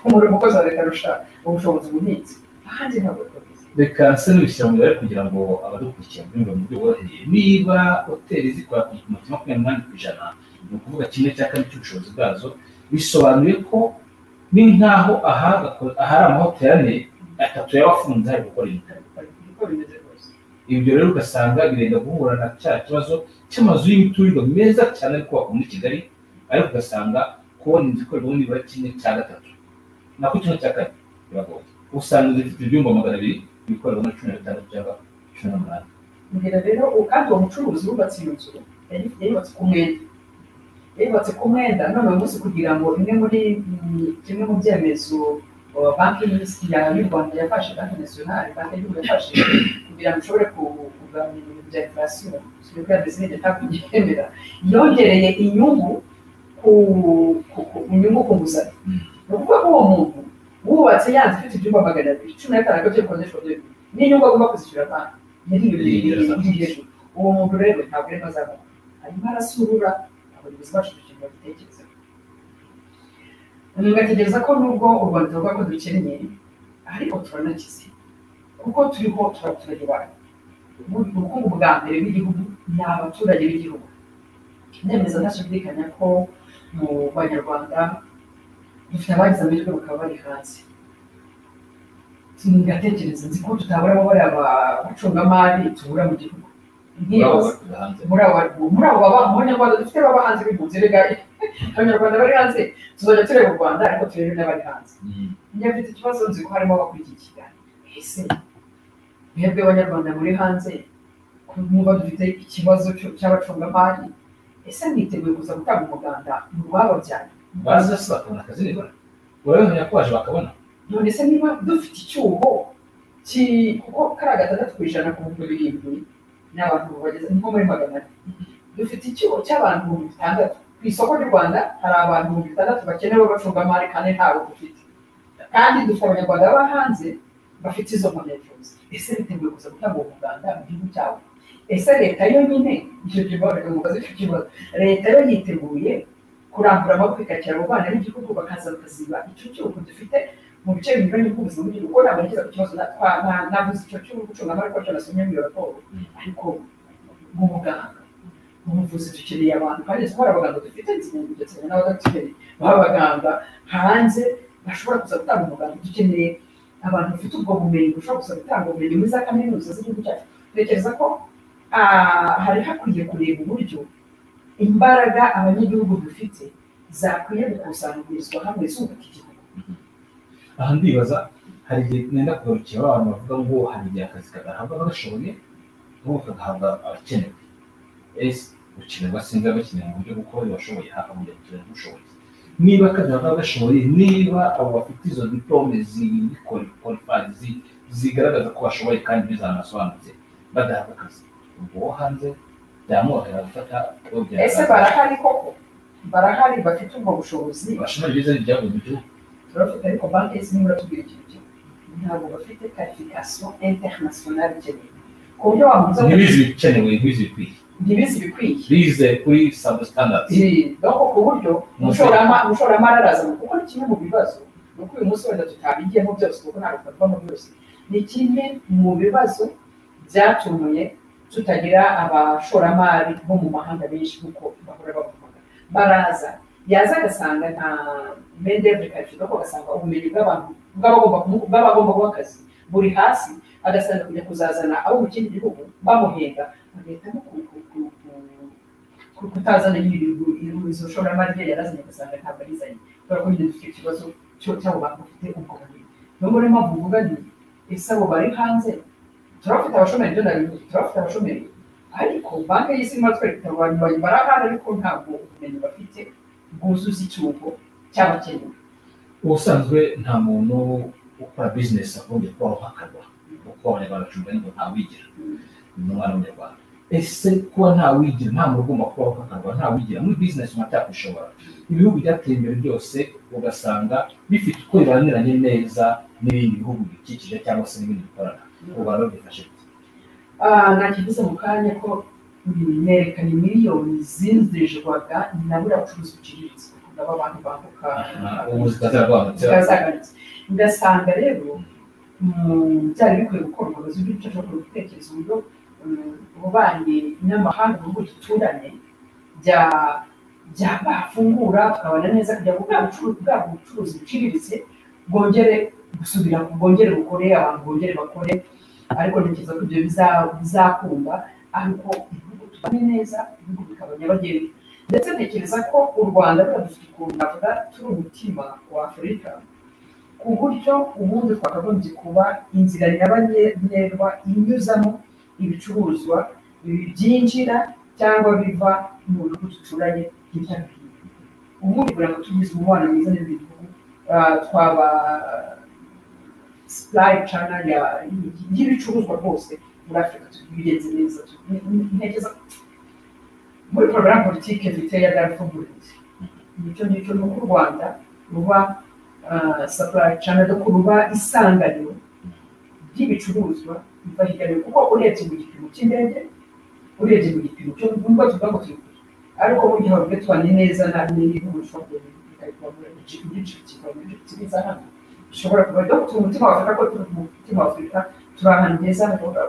umurimo umukozi wa leta arusha ubushobozi ubuhinzi ahandi ntabwo bwakoze reka se n'ibishyira mu mibare kugira ngo abadukurikira mbyumve mu buryo bworoheye niba hoteli zikora ku gipimo cya makumyabiri n'umunani ku ijana ni ukuvuga kimwe cya kane cy'ubushobozi bwazo bisobanuye ko ni nk'aho aha gako- ahari amahoteli ane atatu yaba afunze hari gukora ibitaro niko bimeze rwose ibyo rero ugasanga birenda guhura na cya kibazo cy'amazu y'imiturirwa meza cyane ari kubakwa muri kigali ariko ugasanga kubona inzu ikorerwamo nibura kimwe cya gatatu nako kimwe cya kane biragoye usanga inzu ifite ibyumba magana abiri ibikorerwamo na cumi na bitandatu cyangwa cumi n'umunani mbwira rero u- kandi uwo mucuruzi wubatse iyo nzu yari- yayubatse ku mwenda yayubatse ku mwenda none uyu munsi kugira ngo imwe muri mm, kimwe mu byemezo uh, banki y'isi ya- y'u rwanda yafashe banki nasiyonari banki y'igihugu yafashe kugira ngo ishobore ku- kugabanya ibintu bya inflation sibyo byabizi n'igihe ntakubyemera yongereye inyungu ku ku- ku- inyungu ku nguzanyo ni ukuvuga ko uwo muntu wubatse yanze ifite ibyumba magana abiri cumi na bitanu ariko byo bikodeshwa byo n'inyungu agomba kuzishyura banki uwo muntu rero ntabwo arimo azabona arimo arasurura abayobozi bacu kugira ngo babitekerezeho mugategereza ko nubwo u rwanda ruvuga ko dukennye ariko turanakize kuko turiho turabaturage bacu ubukungu bwa mbere bw'igihugu ni abaturage b'igihugu nemeza ntashidikanya ko mu banyarwanda dufite abagize amahirwe bakaba bari hanze ngatekereza nzi ko tutabura ababari abacungamari tubura mu gihugu urabo nk'iyo bakuza hanze muri abo muri abo baba mu banyarwanda dufite baba hanze b'impunzi bigaye abanyarwanda bari hanze tuzajya tureba u rwanda ariko turebe n'abari hanze Mm. niba mfite ikibazo nzi ko harimo abakurikikira ese mwebwe abanyarwanda muri hanze niba dufite ikibazo cyo- cy'abacungamari ese mwiteguye kuza gutanga umuganda mu rwababyaye baza se bakabona akazi nibura urabibonera ko waje bakabona none se niba dufite icyuho ki- kuko kariya gatandatu ku ijana ku bihumbi birindwi ni abantu bageze nko muri magana ane dufite icyuho cy'abantu ibihumbi bitandatu ku isoko ry'u rwanda hari abantu ibihumbi bitandatu bakenewe bacungamari kandi ntawe dufite kandi dufite abanyarwanda baba hanze bafite izo mpamyabushobozi ese biteguye kuza gutanga uwo muganda mu gihugu cyabo ese leta yonyine icyo kibazo mu kazi icyo kibazo leta yo yiteguye kurambura amaboko ikakira abo bana b'igihugu bakaza bakaziba icyo cyuho dufite mu bice binyuranye by'ubuzima bw'igihugu ubona abageza ku kibazo navuze icyo cy'ubucungamari ko cyanasomye muri iyo raporo ariko mu muganga mu buvuzi dukeneye abantu kandi tuba hari abaganga dufite ndetse n'abadogiteri baba abaganga hanze bashobora kuza gutanga umuganga dukeneye abantu bafite ubwo bumenyi bashobora kuza gutanga ubumenyi muri za kaminuza z'igihugu cyacu tekereza ko ah, hari hakwiye kureba uburyo imbaraga abanyagihugu dufite zakwiye gukusanyirizwa hamwe zubaka igihugu aha ndibaza hari igihe nenda kugarukira ba bantu bavuga ngo hari igihe akazi kagahabwa abagashoboye ahubwo kagahabwa abakenewe ese gukenerwa sinzi abakeneye mu buryo bwo kuba bashoboye hafi mu gihe tureba ubushobozi niba kagahabwa abagashoboye niba abo bafite izo diplome zikora zigaragaza ko bashoboye kandi bizanasobanutse badahabwa akazi ubwo wo hanze byamworohera gufata urugendo ese barahari koko barahari bafite ubwo bushobozi bashobora ibyiza byavuye mu gihugu turafite ariko banki y'isi niba iratubwira ikintu kimwe ntabwo bafite karifikasiyo interinasiyonari ikeneye ku buryo wamuza ntibizi ibikenewe ntibizi ibikwiye ntibizi ibikwiye bize kuri sabu standards doko ku buryo umushorama- umushoramari araza kuko ni kimwe mu bibazo ni uko uyu munsi wenda tutabigiyemo byose kuko ntabwo twabivamo byose ni kimwe mu bibazo byatumiye tutagira abashoramari bo mu mahanga benshi kuko bahora bavuga baraza yaza agasanga nta mendevure karifido ko agasanga ubumenyi bw'abantu bw'abagomba kumu- bw'abagomba guha akazi buri hasi agasanga kujya kuzazana abo mu kindi gihugu bamuhenda bagahitamo ku- ku- ku- ku- ku- kutazana nyine ibihugu izo shoramari rye yarazanye agasanga ntabwo arizanye kubera ko nyine dufite ikibazo cyo- cy'abo bantu bafite ubwo bumenyi niyo muri mpamvu mvuga nti ese abo bari hanze turabafite abashomeri byo nabivuze turabafite abashomeri ariko banki y'isi irimo twereka abantu bayibara hano ariko ntabwo ubumenyi bafite bwuzuza icyuho cy'abakenewe ubusanzwe nta muntu ukora bizinesi agombye kuba uhakana kuko abanyarwanda bacunga ngo ntawigira ni umwana w'umunyarwanda ese kuba ntawigira nta muntu ugomba kuba uhakanwa ntawigira muri bizinesi mutakwishobora ibihugu byateye imbere byose ugasanga bifite uko bibaniranye neza n'ibindi bihugu bidukikije cyangwa se n'ibindi bikorana u rwanda rwifashe nakivuze mu kanya ko nerekana miliyoni zinjirijwaga na buriya bucuruzi buciriritse ndaba abantu bambuka ubu zikazagwamutse bwazaganitse ngasanga rero mm, byari bikwiye gukorwa ubuzi bw'icyo cyo kubitekerezo uburyo mm, ububanyi n'amahanga mu duturanye bya byabafungura tukabana neza kugira ngo bwa bucuruzi bwa bucuruzi buciriritse bwongere gusubira bwongere bukore abantu bongere bakore ariko ntekereza ko ibyo biza- bizakunda ariko ibihugu tubane neza ibihugu bikaba nyabagendwa ndetse ntekereza ko u rwanda ruriya dufite ukuntu navuga turi umutima wa afurika ku buryo ubundi twakagombye kuba inzira nyabagendwa inyuzamo ibicuruzwa byinjira cyangwa biva mu bihugu duturanye hirya no hino ubundi kugira ngo tugize umubano mwiza n'ibindi bihugu ah, twaba supply channel ya- y'ibicuruzwa rwose muri afurika tubigenze neza tu- ni- ni- ntekereza ko muri porogaramu politiki mfite ya darfuguriti nicyo ngicyo ni uko u rwanda ruba sapurayi cyane ko ruba isanganiro ry'ibicuruzwa biva hirya no hino kuko urebye mu gipimo cy'indege urebye mu gipimo cyo nubwo tuvuga ngo turi kure ariko burya hari ubwo tubanye neza na n'ibihugu bishobora kuba bikaba muri ibyo byinshi bikaba muri ibyo byiza hano bishobora kuba dufite umutima wa afurika ko turi mu mutima wa afurika turi ahantu heza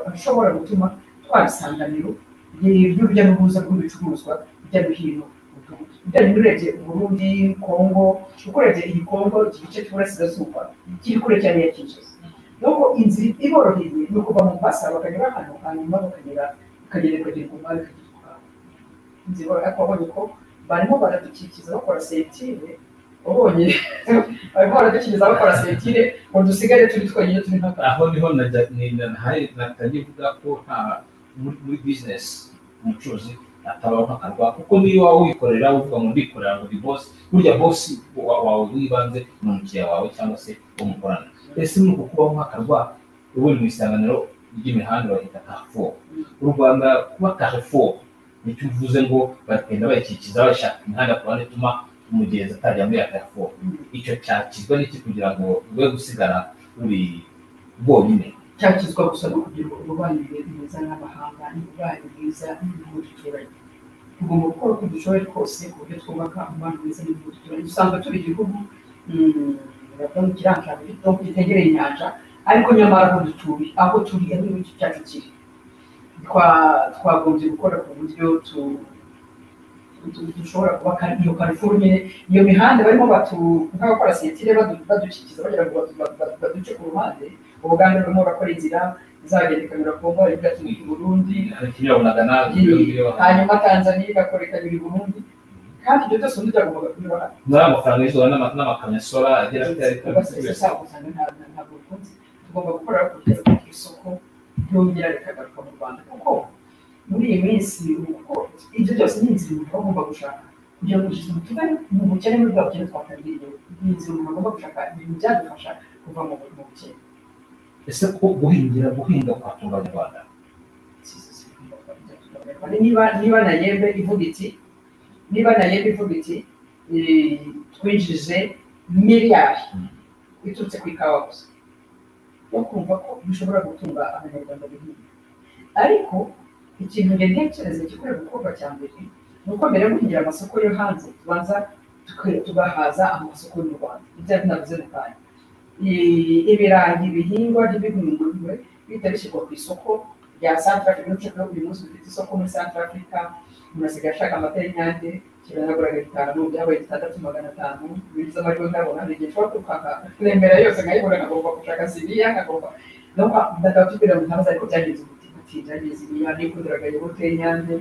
hashobora gutuma twaba isanganiro ry- ry'urujya n'uruza rw'ibicuruzwa hirya no hino mu gihugu. Bijyanye n'urebye burundi kongo ukorebye iyi kongo iki gice cy'uburasirazuba kiri kure cyane ya kinshasa nuko inzira iboroheye ni ukuva mu mbasa bakanyura hano hanyuma bakagera bakagenda bakagera ku mwari bakagera ku mwari inzira iboroheye ariko wabonye ko barimo baradukikiza bakora sentire wabonye barimo baradukiriza bakora sentire ngo dusigare turi twenyine turi nta aho niho najya- ni- na- hari- natangiye kuvuga ko nta muri muri bizinesi umucuruzi atabaho akarwa kuko niyo waba wikorera uvuga ngo ndikorera ngo ndi bosi burya bosi wa- wawe w'ibanze ni umukiriya wawe cyangwa se uwo mukorana ese muri uku kubaho nk'akarwa ubu ni mu isanganiro ry'imihanda bahita kafo u rwanda kuba kafo nicyo uvuze ngo bagenda bayikikiza bashaka imihanda ku ruhande ituma umugenzi atajya muri ya kafo icyo cyakizwa n'iki kugira ngo rwe gusigara ruri rwonyine cyakizwa gusa no kugira ububanyi bwiza n'amahanga n'ububanyi bwiza n'ibihugu duturanye tugomba gukora uko dushoboye kose ku buryo twubaka umubano mwiza n'ibihugu duturanye usanga turi igihugu mm, bavuga mu kirangirire gito gitegereye inyanja ariko nyamara aho dutuye aho turi aho igihugu cyacu kiri Twa- twagombye gukora ku buryo tu- tu- dushobora kuba kari- iyo karifuru nyine iyo mihanda barimo batu- nk'abakora sentire badu- badukikiza bagira ngo batu- batu- batu- baduce ku ruhande ubuganda burimo burakora inzira izagenda ikanyura ku mva igatumika i burundi ntibibonaga nawe hanyuma tanzaniya igakora ikanyura i burundi kandi ibyo byose undi byagombaga kunyura hano muri ayo mafaranga y'izuba n'ama- n'amakamyo sora agera kuri ariko tugomba gukora kugira ngo isoko ryongera rikagaruka mu rwanda kuko muri iyi minsi kuko ibyo byose ni inzira umuntu aba agomba gushaka kugira ngo tugeze mu tugari mu bukene muri bwa bukene twakagiriye ni inzira umuntu agomba gushaka ibintu byadufasha kuva mu mu bukene ese ko guhingira guhinga kwatunga abanyarwanda niba niba na yembe ivuga iti niba na yembe ivuga iti eh, twinjije miliyari iturutse ku ikawa gusa no kumva ko bishobora gutunga abanyarwanda bihinga ariko ikintu njye ntekereza gikwiye gukorwa cya mbere ni uko mbere yo kugira amasoko yo hanze tubanza tuka- tugahaza amasoko y'u rwanda ibyo binavuze mu kanya I- ibirayi bihingwa ntibihingwe bihita bishyirwa ku isoko rya santara afurika n'uce ko buri munsi dufite isoko muri santara afurika umuntu asigaye ashaka amata y'inyange kiro yaguraga bitanu byabaye bitandatu magana atanu biza amajwi ndabona ni igihe nshobora kwikanga nemera yose nkayibura nkagomba gushaka siriya nkagomba nubwo ndakaba tubwira ngo ntabaza ariko byagenze umuti muti byagenze iriya nikundiraga yogurute y'inyange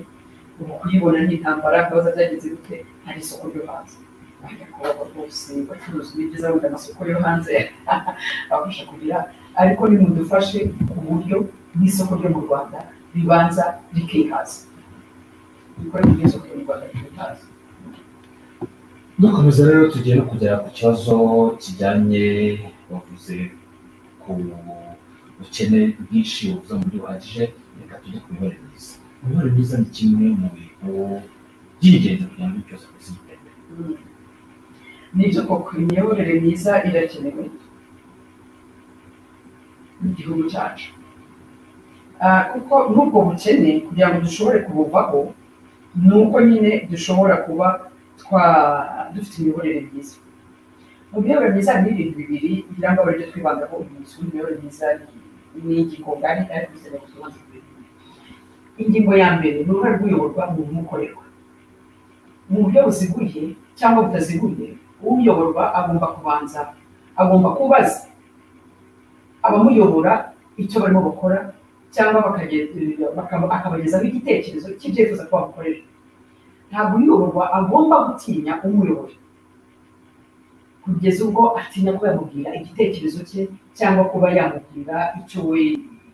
ubu kuyibona ni intambara akabaza byagenze bite hari isoko ryo hanze bajya kuba rwose bacuruza ibyiza wenda amasoko yo hanze abafasha kugira ariko nimudufashe ku buryo n'isoko ryo mu rwanda ribanza rikihaza dukore ku buryo isoko ryo mu rwanda rikihaza dukomeza rero tugiye no kugera ku kibazo kijyanye bavuze ku bukene bwinshi buza mu buryo buhagije reka tujye ku mibare myiza imibare myiza ni kimwe mu bintu by'ingenzi kugira ngo cyose ku isi gitende nibyo koko imiyoborere myiza irakenewe mu gihugu cyacu Ah, kuko n'ubwo bukene kugira ngo dushobore kubuvaho ni uko nyine dushobora kuba twa dufite imiyoborere myiza mu miyoborere myiza harimo ibintu bibiri ngira ngo abaribyo twibandaho uyu munsi w'imiyoborere myiza ni- ni ingingo ngari ariko izajya ku tubanza tubiri ingingo ya mbere ni uruhare rw'uyoborwa mu bimukorerwa mu buryo buziguye cyangwa butaziguye uyoborwa agomba kubanza agomba kubaza abamuyobora icyo barimo bakora cyangwa bakagenda- bakaba- akabagezaho igitekerezo cy'ibyifuzo ko bamukorera ntabwo uyoborwa agomba gutinya umuyobora kugeza ubwo atinya ko yamubwira igitekerezo cye cyangwa kuba yamubwira icyo we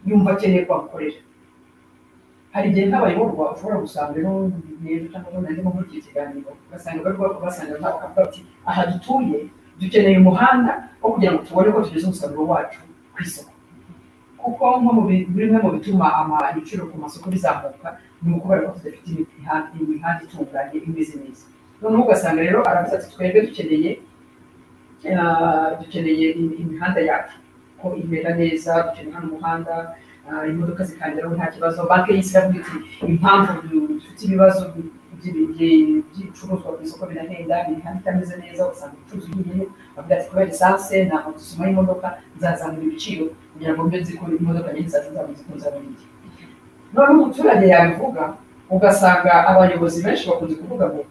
yumva akeneye ko bamukorera hari igihe nk'abayoborwa ushobora gusanga rero rero cyangwa nanjye muri iki kiganiro basanga bari kuba- basanga nta- bakavuga bati aha dutuye dukeneye umuhanda wo kugira ngo tubone ko tugeze umusaruro wacu ku isoko kuko nko mu bi- bimwe mu bituma ama- ibiciro ku masoko bizamuka ni ukubera ko tudafite imi- imihanda imihanda itunganye imeze neza noneho ugasanga rero aravuze ati twebwe dukeneye ah, dukeneye im- imihanda yacu ko imera neza dukeneye hano umuhanda ah, imodoka zikangeraho nta kibazo banki y'isi iravuga iti impamvu du- dufite ibibazo bi- by'ibi- byi- by'ibicuruzwa ku isoko birahenda imihanda itameze neza ugasanga ubucuruzi bw'igihe bavuga ati kubera esanse ntabwo dusoma y'imodoka zazamura ibiciro kugira ngo mbe nzi ko imodoka nyinshi zacu zaba zikunze abonye none umuturage yabivuga ugasanga abayobozi benshi bakunze kuvuga ngo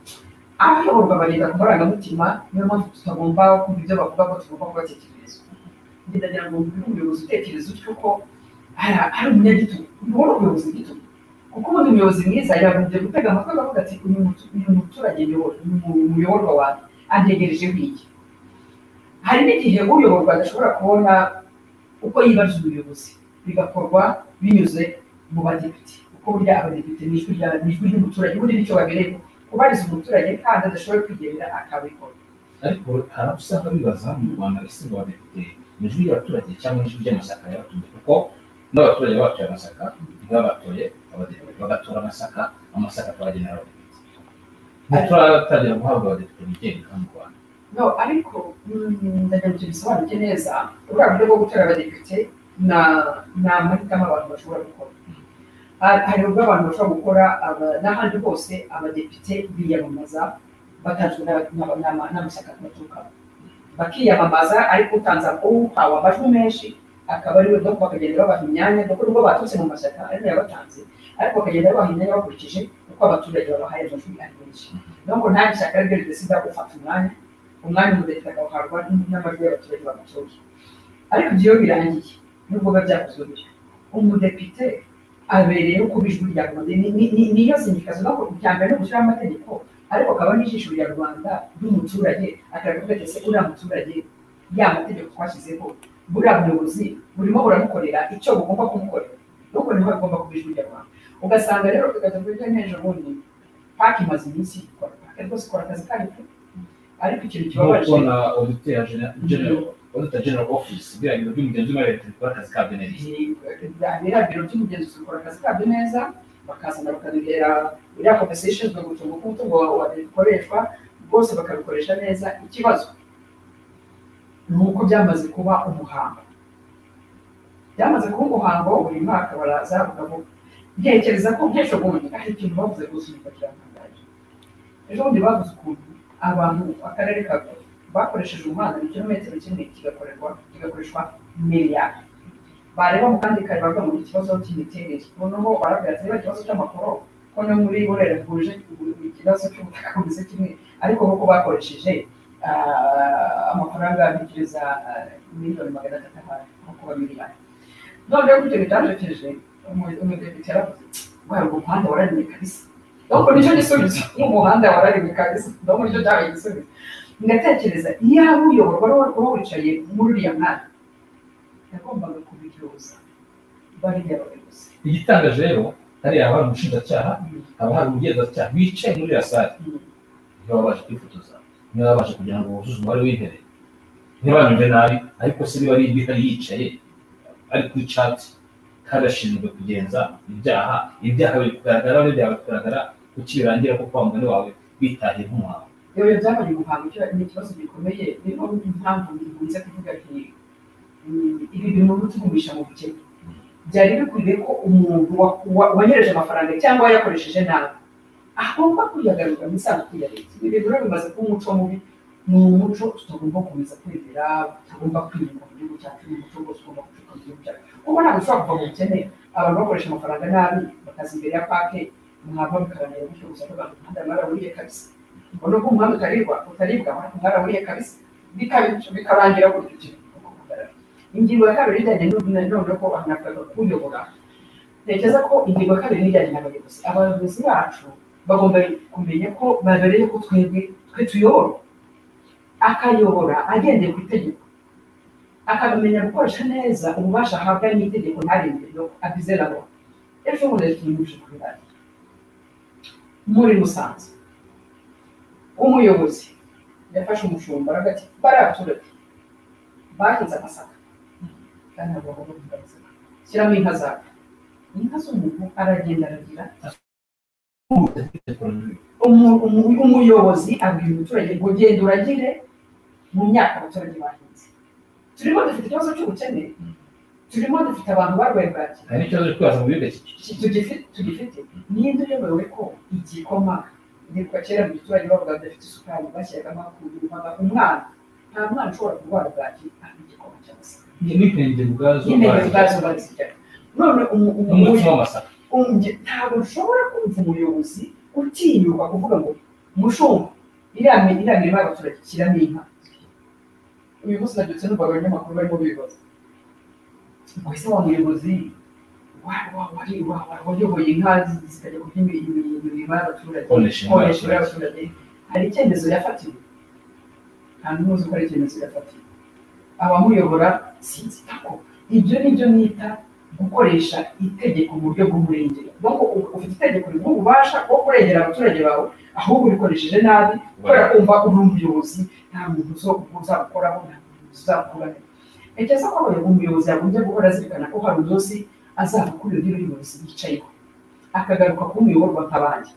abayoborwa bagenda ku marangamutima niyo mpamvu tutagomba kumva ibyo bavuga ko tugomba kubatekerereza ngenda ngira ngo uyu muyobozi utekereza utyo ko ari- ari umunyagitugu ntubona umuyobozi gitugu kuko ubundi umuyobozi mwiza yagombye gutega amatwi akavuga ati uyu mutu- uyu muturage uyobora- uyu muyoborwa wanjye antegerejeho iki hari n'igihe uyoborwa adashobora kubona uko yibarije umuyobozi bigakorwa binyuze mu badepite kuko burya abadepite ni ijwi rya- ni ijwi ry'umuturage ubundi nicyo babereye kubariza umuturage kandi adashobora kwigendera akabikora ariko hari aho usanga bibaza mu rwanda ese ngo abadepite ni ijwi ry'abaturage cyangwa ni ijwi ry'amashyaka y'abaturage kuko n'abaturage batoye amasaka ntibabatoye abadepite bagatora amasaka amasaka twagenera abadepite ntituratangira guhabwa abadepite bigenga mu rwanda no ariko mm, ndagira ngo tubisobanuke neza buriya buryo bwo gutora abadepite na- ni amahitamo abantu bashobora gukora Ha- hari ubwo abantu bashobora gukora aba- n'ahandi hose abadepite biyamamaza batanzwe n'aba- n'aba- n'ama- n'amashyaka baturukamo bakiyamamaza ariko utanze uhawe amajwi menshi akaba ariwe no bakagenda babaha imyanya kuko nubwo baturutse mu mashyaka ariko yabatanze ariko bakagenda babaha imyanya bakurikije uko abaturage babahaye amajwi ari menshi nubwo nta shyaka ari ryo ridasida gufata umwanya umwanya umudepite akawuhabwa n'amajwi y'abaturage bamutoye ariko ibyo iyo birangiye nubwo biba byakozwe gutyo umudepite abereyeho kuba ijwi rya rubanda Ni- ni- ni- niyo sinyikazi no kuryambere no gushyiraho amategeko ariko akaba n'ijisho rya rubanda ry'umuturage akavuga ati ese uriya muturage ya mategeko twashyizeho buriya buyobozi burimo buramukorera icyo bugomba kumukorera nubwo niho bigomba kuba ijwi rya rubanda ugasanga rero bikajya kuri n'ejo bundi paki imaze iminsi ikora paki rwose ikora akazi kayo pe. ariko ikintu kibabaje nk'uko na oditeri general auditor general office biriya biro by'umugenzi w'imari ya leta bikora akazi kabyo neza biriya biro by'umugenzuzi bikora akazi kabyo neza bakazana bakaduhera biriya komisiyo ishinzwe gucunga uko umutungo wawe wa leta ukoreshwa rwose bakabikoresha neza ikibazo ni uko byamaze kuba umuhango byamaze kuba umuhango buri mwaka baraza bakavuga ntekereza ko nk'ejo bundi hari ikintu bavuze rwose umva kiratangaje ejo bundi bavuze ukuntu abantu akarere ka Gulu bakoresheje umuhanda ni kilometero kimwe kigakorerwa kigakoreshwa miliyari bareba mu kandi kare bavuga ngo ni ikibazo cy'imiterere noneho barabwira ati niba ikibazo cy'amakoro ko no muri burera huje ikibazo cy'ubutaka bumeze kimwe ariko kuko bakoresheje ah, amafaranga abikiriza miliyoni magana atatu ahari nkuko miliyari noneho bityo bitanjekeje umudepite yaravuze wari umuhanda wararemye kabisa donc nicyo gisubizo n'umuhanda wararemye kabisa donc nicyo cyabaye igisubizo ngatekereza iyo hari uyoborwa wowe wicaye muri uriya mwanya yagombaga kubiryoza bariya bayobozi igitangaje rero hariya hari umushinjacyaha haba hari umugenzacyaha bicaye muri iriya sare niba babasha kwifotoza niba babasha kugira ngo buzuze umubare w'intebe ntibanyumve nabi ariko se niba ari indi hari yicaye ari ku icyatsi karashinzwe kugenza ibyaha ibyaha biri kugaragara ari byawe kugaragara kuki birangira ko kwa mugani wawe witahiye nk'umuhango rero byabaye umuhango icyo ni ikibazo gikomeye niyo impamvu bikunze kuvuga nti "Mm, ibi bintu bitugumisha mu bukene byari bikwiye ko umuntu wa- wa- wanyereje amafaranga cyangwa yayakoresheje nabi agomba kuyagaruka mu isanduku ya leta ibi bintu rero bimaze kuba umuco mubi ni umuco tutagomba gukomeza kwemera tutagomba kwirinda mu gihugu cyacu ni umuco rwose ugomba gucika mu gihugu cyacu kuko ntabwo ushobora kuva mu bukene abantu bakoresha amafaranga nabi bakaza imbere ya pake mwava mukarangira gutyo gusa abantu umuhanda mwaraburiye kabisa ubona ko umuhanda utaribwa utaribwa mwaraburiye kabisa bikabicyo bikarangira gutyo ukiri ugomba kugaragara ingingo ya kabiri ijyanye noneho ko hanavuga kuyobora ntekereza ko ingingo ya kabiri ijyanye n'abayobozi abayobozi bacu bagomba kumenya ko babereye ko twebwe twe tuyoborwa akayobora agendeye ku itegeko akamenya gukoresha neza ububasha ahabwa n'itegeko ntarengere yo abizeraho ejo bundi tuyimuje kuri bari muri musanze umuyobozi yafashe umushumba aravuga ati bariya baturage bahinze amasaka kandi ntabwo bagomba guhinga amasaka shyiramo inka zawe inka z'umuntu aragenda aragira umu- umu- umuyobozi abwira umuturage ngo genda uragire mu myaka abaturage bahinze turimo dufite ikibazo cy'ubukene turimo dufite abantu barwaye bwaki hari n'ikibazo cyo kwibaza mu biga cy'iki tugifi- tugifite ninde uyobewe ko igikoma ndibuka kera mu giturage bavuga badafite isukari bashyiragamo kumva umwana nta mwana ushobora kurwara bwaki ntabwo igikoma cyangwa se Ni- n'impende ubwazo n'intego ubwazo. ubwazo bazirya none umu- umu- n'umutsima w'amasaka Unge- ntabwo nshobora kumva umuyobozi utinyuka kuvuga ngo mushumba iriya mi- iriya mirima y'abaturage shyiramo inka uyu munsi nabyutse numva abanyamakuru barimo bibaza ngo ese wa muyobozi wa- wa- wari- wa- wa- wayoboye inka zi- zikajya kurya imi- imi- imirima y'abaturage Konesha inka konesha inka y'abaturage. y'abaturage hari icyemezo yafatiwe nta n'umwe uzi ko ari icyemezo yafatiwe abamuyobora sinzi ako ibyo ni byo nita gukoresha itegeko mu buryo bw'umurengera ni uko u- ufite itegeko rivuga ububasha bwo kurengera abaturage bawe ahubwo urikoresheje nabi kubera ko wumva uri umuyobozi nta muntu uzo- uzagukoraho nta muntu uzakuraho ntekereza ko abayobozi- umuyobozi yagombye guhora azirikana ko hari umunsi azava kuri iyo ntebe y'ubuyobozi yicayeho akagaruka kuba umuyoborwa nk'abandi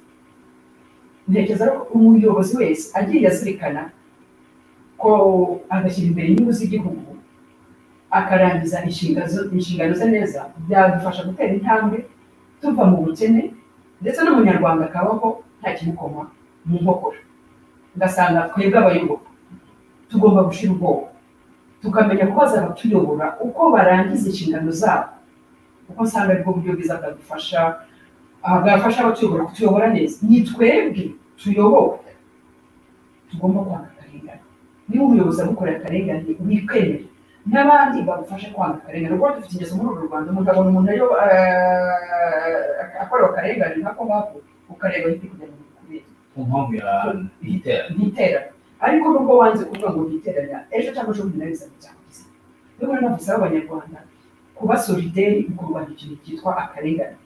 ntekereza ko umuyobozi wese agiye azirikana ko agashyira imbere inyungu z'igihugu akarangiza inshingano zo- inshingano ze neza byadufasha gutera intambwe tuva mu bukene ndetse n'umunyarwanda akabaho nta kimukoma mu nkokora ugasanga twebwe abayoboka tugomba gushira ubwoba tukamenya ko bazabatuyobora uko barangiza inshingano zabo kuko usanga aribwo buryo bwiza bwadufasha ah, bwafasha abatuyobora kutuyobora neza ni twebwe tuyobowe tugomba kwanga akarengane niba umuyobozi agukorera akarengane wikwemere n'abandi bagufashe kwanga akarengane kuko dufite ingeso muri uru rwanda umuntu abona umuntu ayo ah, akorewe akarengane nk'ako ngako ukareba hirya kugira ngo bikumire ku mpamvu ya igitera ntiterane ariko nubwo wanze kuvuga ngo ntiteranya ejo cyangwa ejo bundi nawe bizaba byakugize niyo mpamvu bisaba abanyarwanda kuba solideri mu kurwanya ikintu cyitwa akarengane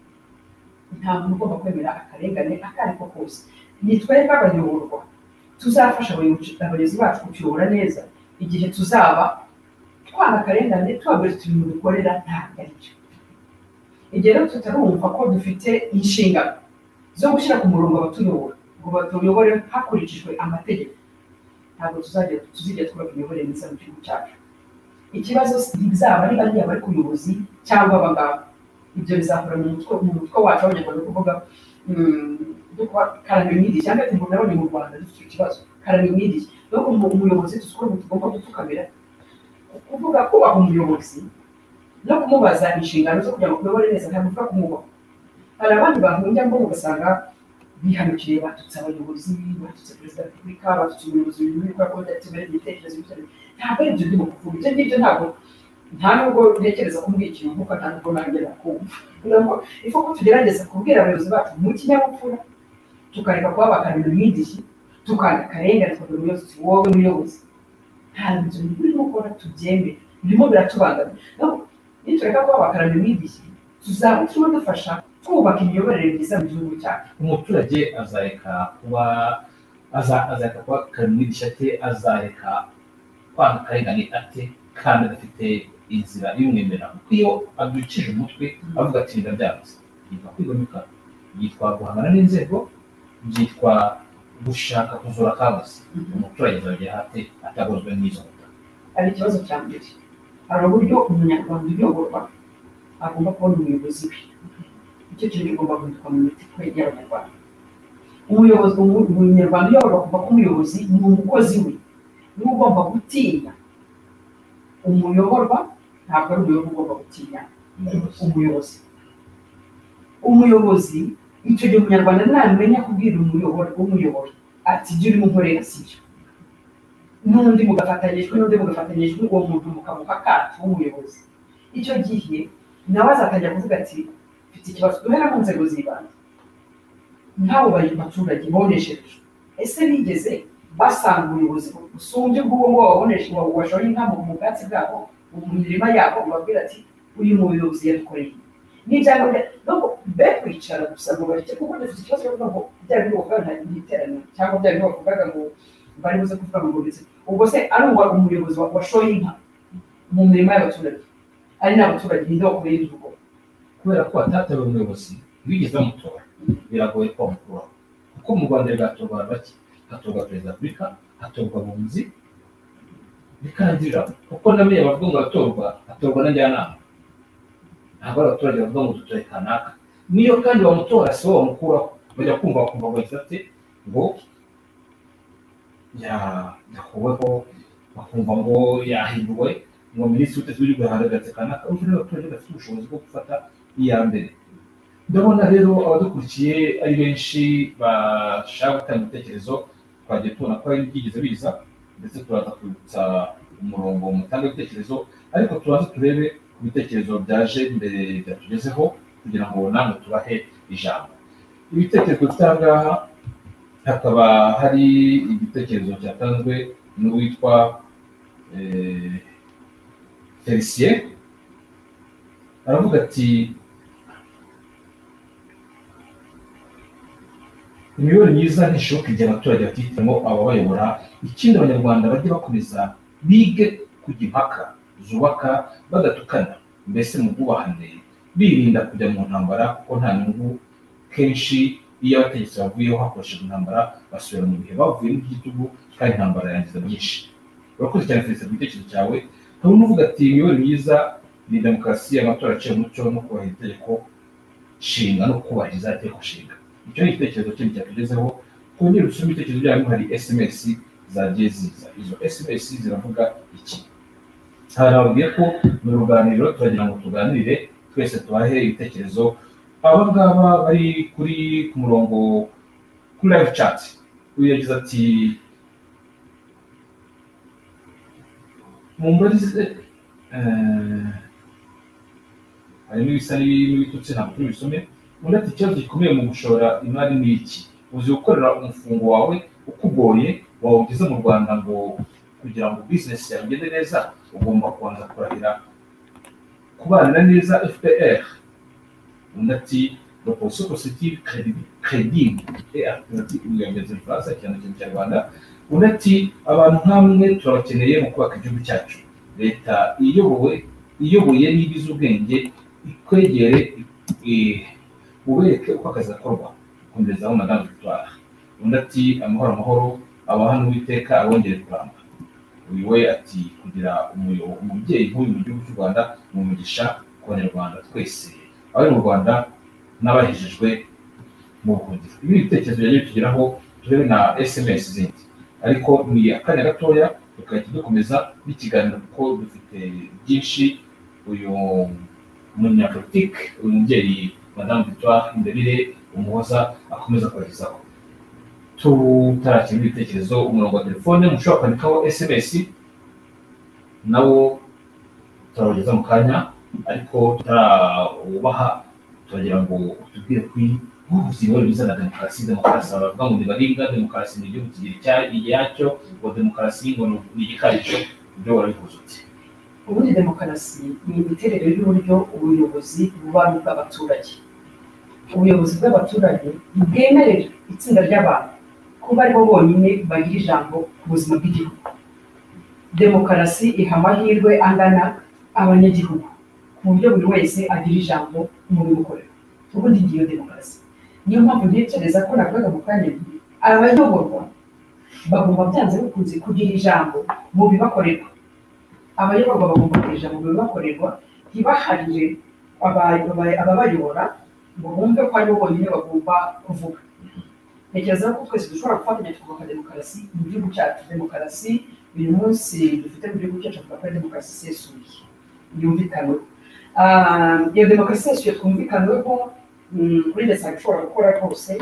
nta muntu ugomba kwemera akarengane ako ari ko kose ni twebwe abayoborwa tuzafasha abayobozi abayobozi bacu kutuyobora neza igihe tuzaba twanga akarengane tubabwira utu bintu dukorera ntabwo ari byo igihe rero tutarumva ko dufite inshingano zo gushyira ku murongo abatuyobora ngo batuyobore hakurikijwe amategeko ntabwo tuzajya tuzijya twubaka imiyoborere myiza mu gihugu cyacu ikibazo bizaba ari bariya bari ku buyobozi cyangwa abaganga ibyo bizahora mu mutwe mu mutwe wacu abanyarwanda ni ukuvuga mm, byo kuba karamimwiriye cyangwa ati ngo nabonye mu rwanda dufite ikibazo karamimwiriye no ku mu- umuyobozi tuzikora ngo tugomba gupfukamira kuvuga kubaha umuyobozi no kumubaza inshingano zo kugira ngo tuyobore neza ntabwo tuvuga kumwubaha hari abandi bantu ujya ngo ugasanga bihanukiye batutse abayobozi batutse perezida wa repubulika batutse umuyobozi w'igihugu kubera ko badatemera ibitekerezo bitari ntabwo ari ibyo ndimo kuvuga ibyo ngibyo ntabwo nta nubwo ntekereza kumbwira ikintu nkuko nta nubwo nanjye nakumva kugira ngo ifu ko tugerageza kubwira abayobozi bacu mu kinyabupfura tukareka kuba bakarira imyidishi tukanga akarengane tukagira umuyobozi wowe muyobozi nta nzu birimo ukora tubyemere birimo biratubangamira Nubwo nitureka kuba bakarira imyidishi tuzaba turimo dufasha kubaka imiyoborere myiza mu gihugu cyacu umuturage azareka kuba aza- azareka kuba kare mwigisha ate azareka kwanga akarengane ate kandi adafite inzira imwemera kuko iyo abyukije umutwe avuga ati ndabyanze yitwa kwigomeka yitwa guhangana n'inzego byitwa gushaka kuzura akabuze umuturage azajya hate atagozwe n'izo nkuta hari ikibazo cya mbere hari uburyo umunyarwanda uyoborwa agomba kubona umuyobozi we icyo kintu kigomba guhitwa mu mitima y'abanyarwanda umuyobozi umunyarwanda uyoborwa kuva ku muyobozi ni umukozi we niwe ugomba gutinya umuyoborwa ntabwo ari umuyoborwa ugomba gutinya umuyobozi umuyobozi umuyobozi icyo gihe umunyarwanda ntamenya kubwira umuyobora umuyobora ati ibyo urimo unkorera si byo n'undi mugafatanyijwe n'undi mugafatanyijwe uwo muntu mukamuha akato w'umuyobozi icyo gihe nawe azatangira kuvuga ati mfite ikibazo duhera mu nzego z'ibanze nk'abo bari abaturage boneshereje ese bigeze basanga ubuyobozi busumbye ubw'uwo ngo waboneshe washoye inka mu bwatsi bwabo mu mirima yabo ubabwira ati uyu muyobozi yadukoreye n'ibyangombwa nubwo be kwicara gusa ngo bareke kuko dufite ikibazo cyo kuvuga ngo bya bintu bavuga nta giterane cyangwa bya bintu bavugaga ngo bari buze kuvuga ngo bimeze ubwo se ari uwa umuyobozi wa- washoye inka mu mirima y'abaturage ari n'abaturage ninde wakoreye ibyo ubwo kubera ko atatawe umuyobozi wigeze bamutora biragoye ko bamukuraho kuko mu rwanda bigatorwa abantu bake hatorwa perezida wa afurika hatorwa abunzi bikangirira kuko na meya bavuga ngo atorwa atorwa na njyanama ntabwo ari abaturage bavuga ngo dutoye kanaka niyo kandi bamutora si bo bamukuraho bajya kumva bakumva ngo gisate ngo ya- yakuweho bakumva ngo yahinduwe ngo minisitiri w'ubutasi w'igihugu yahagaragaritse kanaka ubu rero abaturage bafite ubushobozi bwo gufata iya mbere ndabona rero abadukurikiye ari benshi bashaka gutanga ibitekerezo twagiye tubona ko hari ibyigeze biza ndetse turaza kwibutsa umurongo mutanga ibitekerezo ariko turaza turebe ku bitekerezo byaje mbere byatugezeho kugira ngo namwe tubahe ijambo ibitekerezo bifite aha ngaha hakaba hari igitekerezo cyatanzwe n'uwitwa eh, felicien aravuga ati imiyoborere myiza ntishoboka igihe abaturage batihitiramo ababayobora ikindi abanyarwanda bajye bakomeza bige kujya impaka zubaka badatukana mbese mu bwubahane birinda kujya mu ntambara kuko nta nyungu kenshi iyo abategetsi bavuyeho hakoreshejwe intambara basubira mu bihe bavuyemo by'igitugu kandi intambara yangiza byinshi urakoze cyane felicite ku gitekerezo cyawe hari unuvuga ati imiyoborere myiza ni demokarasi amatora aciye umuco no kubahiriza itegeko nshinga no kubahiriza itegeko nshinga icyo ni igitekerezo kindi cyatugezeho twongere dusome ibitekerezo byanyu hari sms zagiye ziza izo sms ziravuga iki hari ababwiye ko mu ruganiriro turagira ngo tuganire twese tubahe ibitekerezo aba ngaba bari kuri ku murongo kuri live chat uyu yagize ati mumbarize eh, harimo ibisa n'ibitutsi ntabwo turi bisome undi ati ikibazo gikomeye mu gushora imari ni iki uzi gukorera umufungo wawe ukugoye wawugeze mu rwanda ngo kugira ngo bizinesi yawe igende neza ugomba kubanza kurahira kubana neza fpr undi ati proposiyo positive credi- credible et alternative mu yongeza ifaransa cyane cyane kinyarwanda undi ati abantu nk'amwe turabakeneye mu kubaka igihugu cyacu leta iyobowe iyoboye n'ibiza ubwenge ikwegere i- ubereke uko akazi gakorwa komerezaho madamu victoire undi ati amahoro amahoro abahana uwiteka abongere kuramba uyu we ati kugira umuyo- umubyeyi nk'uyu mu gihugu cy'u rwanda ni umugisha ku banyarwanda twese abari mu rwanda n'abahejejwe mu buhungiro ibi ni ibitekerezo byagiye bitugeraho turebe na sms zindi ariko ni akanya gatoya tukajya dukomeza n'ikiganiro kuko dufite byinshi uyu umunyapolitike uyu mubyeyi madamu victoire imbere umuhoza akomeza kubagezaho tutarakira ibitekerezo umurongo wa telefone mushobora kwandikaho sms nawo turabageza mu kanya ariko tutarawubaha turagira ngo utubwire kuri ubuvuzi bwari bwiza na demokarasi demokarasi baravuga ngo ntibaringa demokarasi ni igihugu kigira icya- iyacyo ngo demokarasi ngo ni igikarico ibyo warabivuze uti ubundi demokarasi ni imiterere y'uburyo ubuyobozi buba ari ubw'abaturage ubuyobozi bw'abaturage ntibwemerera itsinda ry'abantu kuba aribo bonyine bagira ijambo ku buzima bw'igihugu demokarasi iha amahirwe angana abanyagihugu ku buryo buri wese agira ijambo mu biwukorera ubundi ngiyo demokarasi niyo mpamvu ntekereza ko navugaga mu kanya nti abayoborwa bagomba byanze bikunze kugira ijambo mu bibakorerwa abayoborwa bagomba kugira ijambo mu bibakorerwa ntibaharire aba- aba- ababayobora ngo bumve ko aribo bonyine bagomba kuvuga ntekereza ko twese dushobora gufatanya tukubaka demokarasi mu gihugu cyacu demokarasi uyu munsi dufite mu gihugu cyacu twakora demokarasi isesuye yumvikanweho Ah, iyo demokarasi isesuye twumvikanweho mm, kuri leta ishobora gukora rwose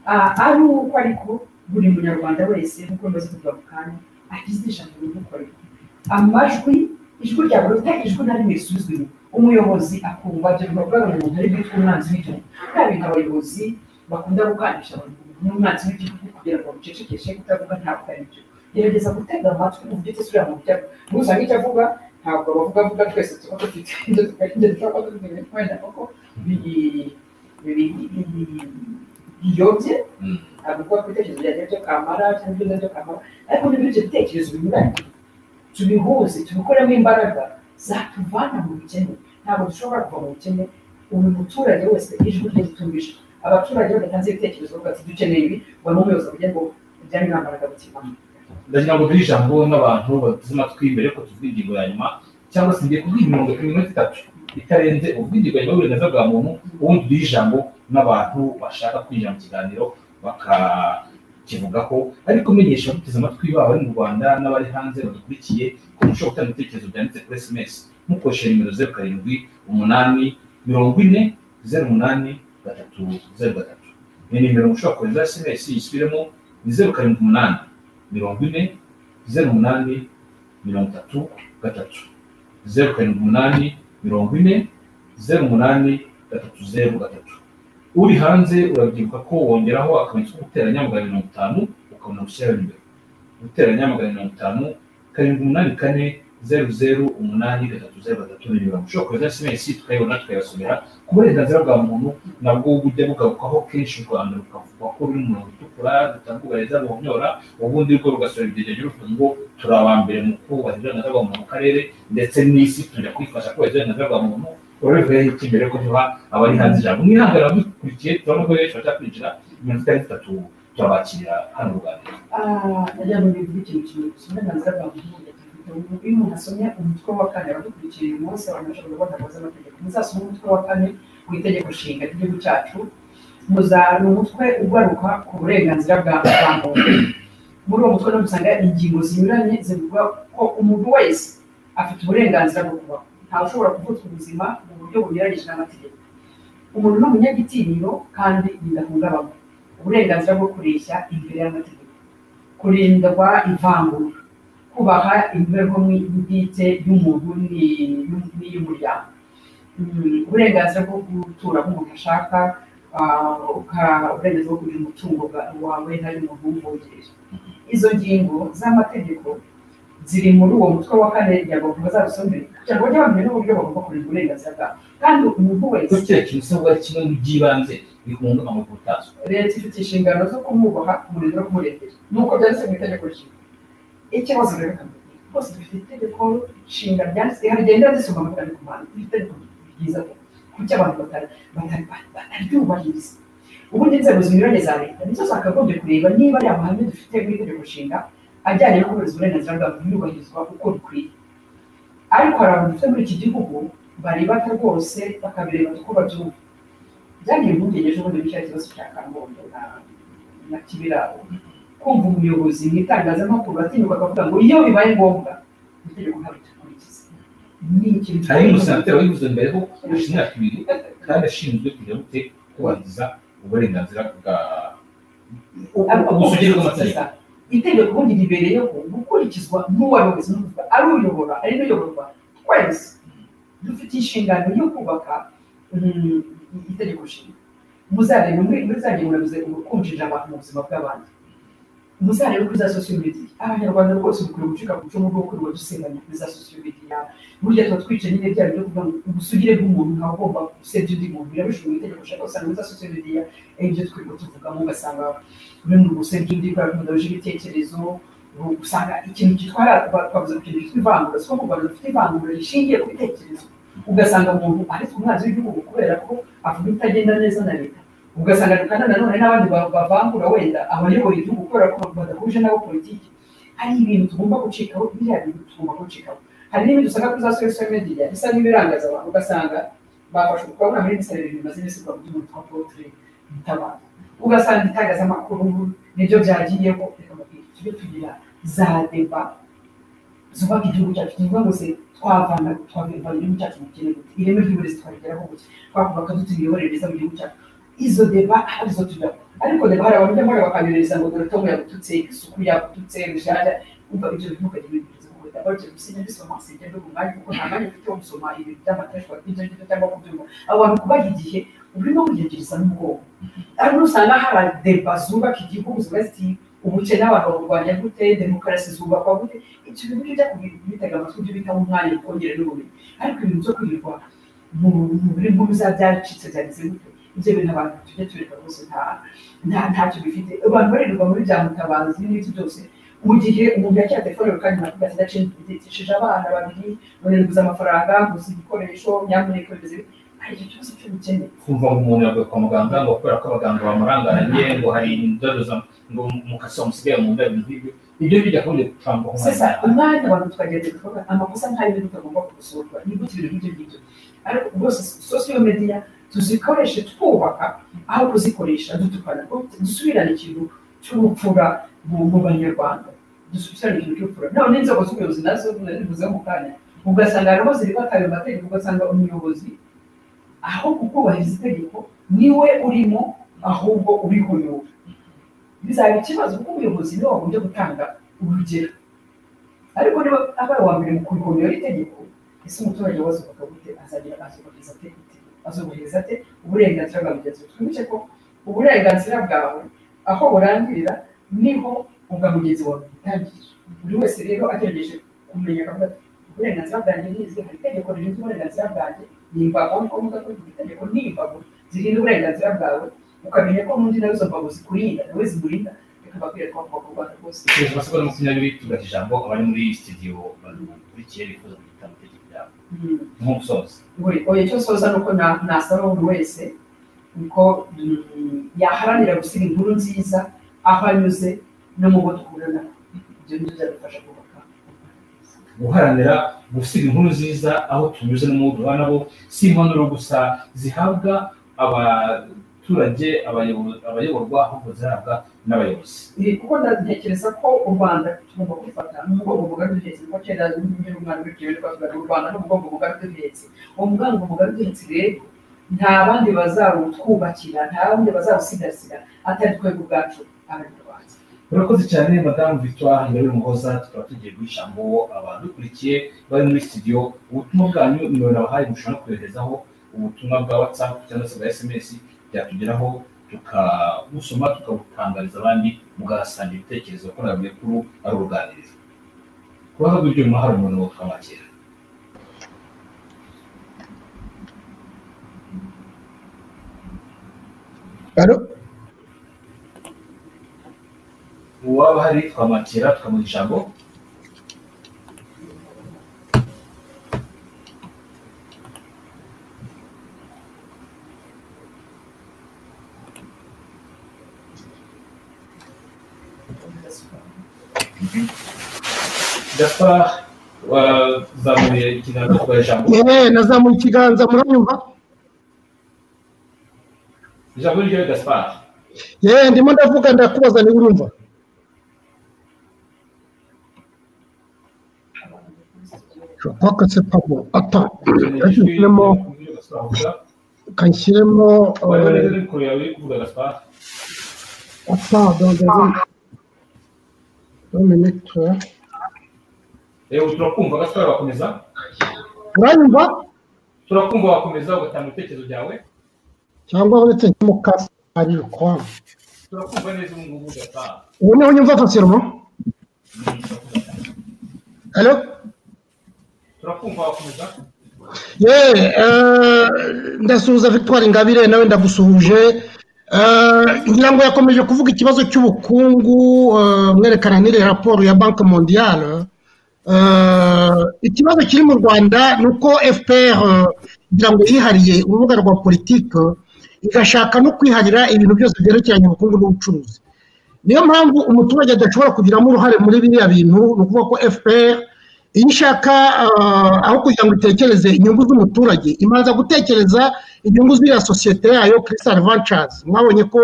Ah, ari uko ariko buri munyarwanda wese nk'uko bimaze kuvuga mu kanya agize ijambo rimukorera amajwi ijwi rya buri utari ijwi na rimwe risubizwa inyuma umuyobozi akumva ibyo bikorwa umuntu ari bwitwa umwanzi w'igihugu kandi abayobozi bakunda gukandisha abantu n'umwanzi w'igihugu kugira ngo bamucecekeshe kutavuga ntabwo ari byo gerageza gutega amatwi mu byo utesubira mu byo ntuzange icyo avuga ntabwo abavuga avuga twese tuba dufite ibyo tukarinda dushobora kuba dufite ibintu wenda kuko biri- biri- biri- biyobye Mm. ntabwo kuba ku bitekerezo byanjye byo kamara cyangwa ibyo byo kamara ariko n'ibyo ibyo bitekerezo binyuranye tubihuze tubikoremo imbaraga zatuvana mu bukene ntabwo dushobora kuva mu bukene buri muturage wese ijwi rye ritumije abaturage badatanze ibitekerezo bavuga ati dukeneye ibi ngo n'umuyobozi avuge ngo ibyari nta mbaraga bikivamo ndagira ngo duhe ijambo n'abantu bateze amatwi mbere ko tuvuga ingingo ya nyuma cyangwa se ngiye kubwira imirongo ku minota itatu itarenze uvuga ingingo ya nyuma y'uburenganzira bwa muntu ubundi duhe ijambo n'abantu bashaka kwinjira mu kiganiro bakakivugaho ariko menyesha abateze amatwi baba bari mu rwanda n'abari hanze badukurikiye ko mushobora gutanga ibitekerezo byanditse kuri sms mukoresheje nimero zeru karindwi umunani mirongo ine zeru umunani gatatu zeru gatatu ni nimero mushobora kohereza sms yisubiremo ni zeru karindwi umunani mirongo ine zeru umunani mirongo itatu gatatu zeru karindwi umunani mirongo ine zeru umunani gatatu zeru gatatu uri hanze urabyibuka ko wongeraho akamenyetso ko guteranya magana mirongo itanu ukabona gushyiraho imbere guteranya magana mirongo itanu karindwi umunani kane zeru zeru umunani gatatu zeru gatatu ni nimero ushobora kohereza sms tukayibona tukayasomera ku burenganzira bwa muntu nabwo bujya bugarukaho kenshi u rwanda rukavuga ko ruri mu mirongo itukura rutanga uburezi buhonyora ubundi rwo rugasura ibigega ruvuga ngo turi abambere mu kubahiriza uburenganzira bwa muntu mu karere ndetse n'isi tujya kwifasha kubahiriza uburenganzira bwa muntu urabivuga iki mbere ko tuba abari hanze ijambo mwihangane abadukurikiye turabona ko benshi bajya kwinjira mirongo itandatu itatu turabakira hano mu rwanda nagira ngo bivuge ikintu kimwe gusa uburenganzira bwa muntu ni ingirakamaro. iyo umuntu asomye umutwe wa kane aradukurikiye uyu munsi abantu bashobora kubona ngo amategeko muzasome umutwe wa kane mu itegeko nshinga ry'igihugu cyacu muzana umutwe ugaruka ku burenganzira bwa bwa muntu muri uwo mutwe dusanga ingingo zinyuranye zivuga ko umuntu wese afite uburenganzira bwo kubaho ntawe ushobora kuvutswa ubuzima mu buryo bunyuranyije n'amategeko umuntu ni umunyagitinyiro kandi bidahungabanywa uburenganzira bwo kureshya imbere y'amategeko kurindwa ivangura kubaha imibereho bwite y'umuntu ni- n'iy'umuryango Mm, uburenganzira bwo gutura nk'umuntu ashaka ah, uka- uburenganzira bwo kugira umutungo bwa- wawe hari umuntu wumvogereje izo ngingo z'amategeko ziri muri uwo mutwe wa kane kugira ngo bazabisomere kugira ngo bajye bamenya n'uburyo bagomba kurinda uburenganzira bwabo kandi umuntu wese ko kiriya kintu usabwa kimwe mu by'ibanze bikunga amakuru utazwi leta ifite inshingano zo kumwubaha kumurinda no kumurengera nuko byanditse mu itegeko nshinga ikibazo rero kamwe rwose dufite itegeko nshinga ryanditse rigenda risoma amafaranga ku bantu dufite itegeko ryiza pe kuki abantu batari- batari- bataryubahiriza ubundi inzego zinyuranye za leta nizo zakagombye kureba niba ari amahame dufite mu itegeko nshinga ajyanye no kubahiriza uburenganzira bwa muntu yubahirizwa uko bikwiye ariko hari abantu dufite muri iki gihugu barebata rwose bakabireba uko babyumva byagiye impungenge z'ubundi bicaye ikibazo cya kangondo na na kibiraro kumva umuyobozi mu itangazamakuru batinyuka bakavuga ngo iyo bibaye ngombwa itegeko ntabwo dukurikiza ni ikintu hari n'umusenateri wabivuze mbere ko kurusha imyaka ibiri kandi ashinzwe kugira gute kubahiriza uburenganzira bwa ubusugire bw'amategeko itegeko ubundi ribereyeho gukurikizwa n'uwari wese n'uvuga ari uyobora ari n'uyoborwa twese dufite inshingano yo kubaka mm, itegeko nshinga muzarebe muri muri za ngingo navuze ngo kumvira abantu mu buzima bw'abandi muzarebe kuri za sosiyo mediya abanyarwanda rwose dukwiye gucika ku icumu rwo kwirirwa dusenganya kuri za sosiyo mediya burya tuba twica nyine bya byo kuvuga ngo ubusugire bw'umuntu ntawe ugomba gusebya undi muntu birabishoboye mu itegeko ushaka usanga muri za sosiyo mediya ibyo twirirwa tuvugamo ugasanga bimwe mu gusebya undi kubera ko mudahuje ibitekerezo usanga ikintu gitwara twavuze ku kintu gifite ivangura si ko kugarura gifite ivangura rishingiye ku bitekerezo ugasanga umuntu aretse umwanzi w'igihugu kubera ko avuga ibitagenda neza na leta ugasanga kandi nanone n'abandi bavangura wenda abayobora igihugu kubera ko badahuje nabo politiki hari ibintu tugomba gucikaho biriya bintu tugomba gucikaho hari n'ibindi usanga kuri za sosiyete mediya bisa n'ibirangaza abantu ugasanga bafashe umukobwa muri misireri bimaze iminsi kwa buri muntu potire bitabara ugasanga itangazamakuru nibyo byagiyeho reka tujye tugira za deba zubaka igihugu cyacu tuvuga ngo se twavana twavana igihugu cyacu mu kirere ireme ry'uburezi twabigeraho gusa twakubaka dute imiyoborere myiza mu gihugu cyacu izo deba arizo tujyaho ariko deba hari abantu bajya bakayohereza ngo dore tom yagututse isuku yagututse rushyashya umva ibyo bintu ukajya ibintu byiza kuko dabaje gusinya bisoma sijya ndo mwanya kuko nta mwanya ufite wo gusoma ibintu by'amateshwa ibyo ngibyo cyangwa kubyumva abo bantu kubaha igihe urimo kugerageza n'ubwonko ariko usanga hari deba zubaka igihugu ziba ziti ubukene abantu baburwanya gute demokarasi zubakwa gute ibyo bintu bijya kubitega amatwi ibyo bitaho umwanya ukongera n'ubumenyi ariko ibintu byo kwirirwa mu muri nkuru za byaracitse byagize gute ibyo bintu abantu tujya tureka rwose nta ntacyo bifite abantu barirwa muri bya mutabazi n'ibyo byose mu gihe umuntu yakira telefone kandi ntabwo atigacishije abana babiri none nguze amafaranga nguze ibikoresho nyamuneka bimeze hari icyo cyose cyo bikeneye kumva ngo umuntu yaguye kwa muganga ngo kubera ko abaganga bamurangaranye ngo hari indodo ngo mukasi wamusigaye mu nda ibintu nk'ibyo ibyo bijya kundi gutambuka sasa umwanya abantu tukagenda tukavuga amakosa nk'ayo bintu utagomba kugusurwa ni gute ibintu nk'ibyo ngibyo ariko rwose sosiyo mediya tuzikoreshe twubaka aho kuzikoresha dutukana dusubirane ikintu cy'ubupfura mu banyarwanda dusubirane ikintu cy'ubupfura none inzego z'ubuyobozi nazo narivuze mu kanya ugasanga hariho ziribata ayo mategeko ugasanga umuyobozi aho kukubahiriza itegeko niwe urimo ahubwo urihuyura bizaba ikibazo kuko umuyobozi niwe wagombye gutanga urugero ariko niba abaye uwa mbere mu kurihuyura itegeko ese umuturage wazo bakagute azagira azubahiriza itegeko azubahiriza ate uburenganzira bwa mugenzi we twibuke ko uburenganzira bwawe aho burangirira niho ubwa mugenzi wawe butangirira buri wese rero agerageje kumenya akavuga ati uburenganzira bwanjye n'izi hari itegeko rishinzwe uburenganzira bwanjye nimbago niko mvuga ko iryo tegeko ni imbago zirinda uburenganzira bwawe ukamenya ko n'undi nawe izo mbago zikurinda nawe zimurinda reka mbabwire ko bagomba kurwanya rwose kugeza amasegonda makumyabiri tugaha ijambo abari muri studio badukurikiye bifuza kugira amategeko yabo nk'umusozi oya icyo soza ni uko nasaba buri wese uko yaharanira gusiga inkuru nziza aho anyuze no mu bo duhura nabo ibyo ni byo byadufasha kubaka guharanira gusiga inkuru nziza aho tunyuze no mu bo duhura nabo si impanuro gusa zihabwa abaturage abayobo- abayoborwa ahubwo zihabwa n'abayobozi Eh, kuko ndatekereza ko u rwanda tugomba kwifata n'umugongo mugari duhetse kuko kera nyine umwana w'ikirere twavugaga u rwanda n'umugongo mugari duhetse uwo mugongo mugari duhetse rero nta bandi bazawutwubakira nta bandi bazawusigasira atari twebwe ubwacu abanyarwanda urakoze cyane madamu victoire ingabire muhoza tukaba tugiye guha ijambo abadukurikiye bari muri studio ubutumwa bwanyu nimero nabahaye mushobora no koherezaho ubutumwa bwa whatsapp cyangwa se bwa sms byatugeraho tukabusoma tukabutangariza abandi mugasangira ibitekerezo kuko nabwiye kuru ari uruganirizo ku ruhande rw'ibyuma hari umuntu wo twamwakira Allô uwaba hari twamwakira tukamuha ijambo gaspard wazamuye ikiganza tukaha ijambo Eh, nazamuye ikiganza muranyumva ijambo ni ryawe gaspard Eh, ndimo ndavuga ndakubaza niba urumva Je crois que c'est pas bon. Attends, kanshyiremo kanshyiremo euh, Gaspard attends, dans dans une deux minutes. hein. turakumva Gaspard wakomeza Uranyumva turakumva wakomeza ugatanga ibitekerezo byawe cyangwa uretse nk'umukasi ari ukwawe. turakumva neza ubu ngubu Gaspard Ubu niho nyumva facilement. Mm, turakumva cyane. Allô turakumva wakomeza Yeah, eh, ndasuhuza Victoire Ingabire nawe ndagusuhuje ngira ngo yakomeje kuvuga ikibazo cy'ubukungu eh, mwerekana n'iri raporo ya banki mondiyale Eh, ikibazo kiri mu rwanda ni uko fpr eh, ngira ngo yihariye urubuga rwa politiki igashaka no kwiharira ibintu byose byerekeranye ubukungu n'ubucuruzi niyo mpamvu umuturage adashobora kugiramo uruhare muri biriya bintu ni ukuvuga ko fpr iyo ishaka eh, aho kugira ngo itekereze inyungu z'umuturage imanza gutekereza inyungu z'iriya sosiyete yayo crystal ventures mwabonye ko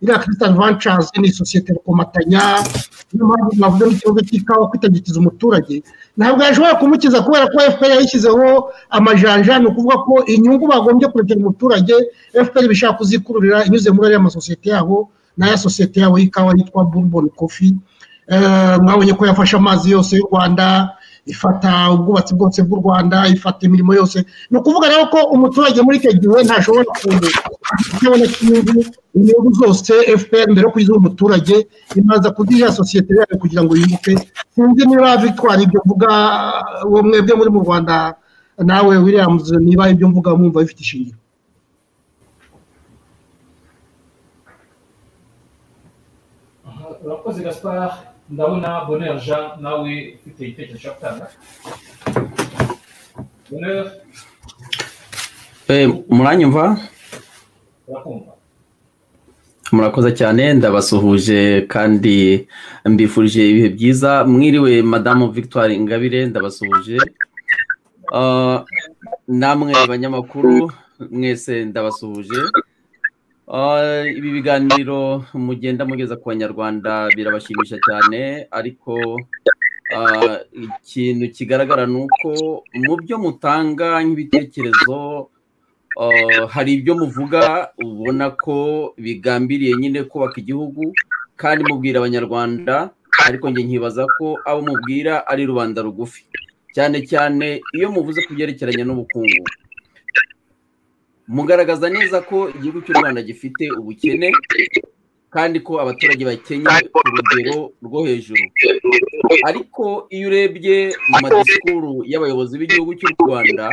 iriya crystal ventures ni sosiyete rukomatanya niyo mpamvu mwavuze n'ikibazo cy'ikawa kwitagikiza umuturage ntabwo yashobora kumukiza kubera ko fpr yashyizeho amajanja ni ukuvuga ko inyungu bagombye kurekera umuturage fpr bishaka kuzikururira inyuze muri ariya masosiyete yabo n'aya sosiyete yabo y'ikawa yitwa bourbon coffee Eh, mwabonye ko yafashe amazi yose y'u rwanda ifata ubwubatsi bwose bw'u rwanda ifata imirimo yose ni ukuvuga rero ko umuturage muri icyo gihe ntashobora kubona inyungu inyungu zose fpr mbere yo kuziha umuturage imanza kuziha sosiyete yayo kugira ngo yunguke sinzi niba victoire ibyo mvuga uwo mwebwe muri mu rwanda nawe williams niba ibyo mvuga mwumva bifite ishingiro urakoze gaspard ndabona bonheur jean nawe ufite igitekerezo cyo gutanga bonheur Eh, muranyumva urakumva murakoze cyane ndabasuhuje kandi mbifurije ibihe byiza mwiriwe madamu victoire ingabire ndabasuhuje Ah, namwe banyamakuru mwese ndabasuhuje Ah, ibi biganiro mugenda mugeza ku banyarwanda birabashimisha cyane ariko ah, ikintu kigaragara ni uko mu byo mutanga nk'ibitekerezo Uh, hari ibyo muvuga ubona ko bigambiriye nyine kubaka igihugu kandi mubwira abanyarwanda ariko njye nkibaza ko abo mubwira ari rubanda rugufi cyane cyane iyo muvuze ku byerekeranye n'ubukungu mugaragaza neza ko igihugu cy'u rwanda gifite ubukene kandi ko abaturage bakennye ku rugero rwo hejuru ariko iyo urebye mu madisikuru y'abayobozi b'igihugu cy'u rwanda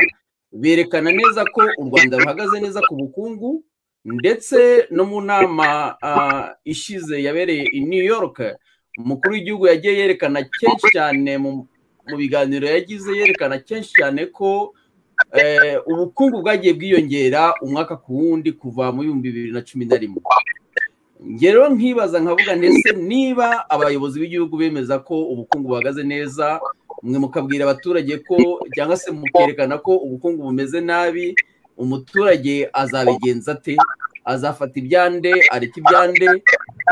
berekana neza ko u rwanda ruhagaze neza ku bukungu ndetse no mu nama ah, ishize yabereye i new york umukuru w'igihugu yagiye yerekana kenshi cyane mu mu biganiro yagize yerekana kenshi cyane ko eh, ubukungu bwagiye bwiyongera umwaka ku wundi kuva mu bihumbi bibiri na cumi na rimwe njye rero nkibaza nkavuga ndetse niba abayobozi b'igihugu bemeza ko ubukungu buhagaze neza mwe mukabwira abaturage ko cyangwa se mukerekana ko ubukungu bumeze nabi umuturage azabigenza ate azafata ibyande areka ibyande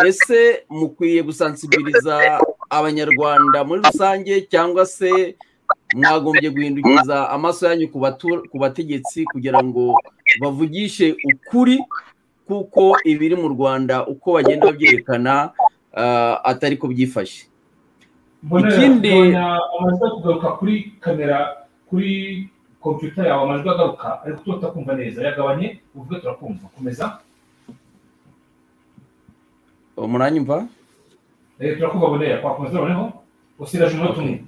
ese mukwiye gusansibiliza abanyarwanda muri rusange cyangwa se mwagombye guhindukiriza amaso yanyu ku batu- ku bategetsi kugira ngo bavugishe ukuri kuko ibiri mu rwanda uko bagenda babyerekana ah, atari ko byifashe Bonheur, Ikindi- tubona amajwi ari kugaruka kuri kamera kuri kompiyuta yawe amajwi agaruka ariko tuba tutakumva neza yagabanye uvuge turakumva komeza muranyumva Eh, turakumva bonera twakomeza noneho usigaje umunota umwe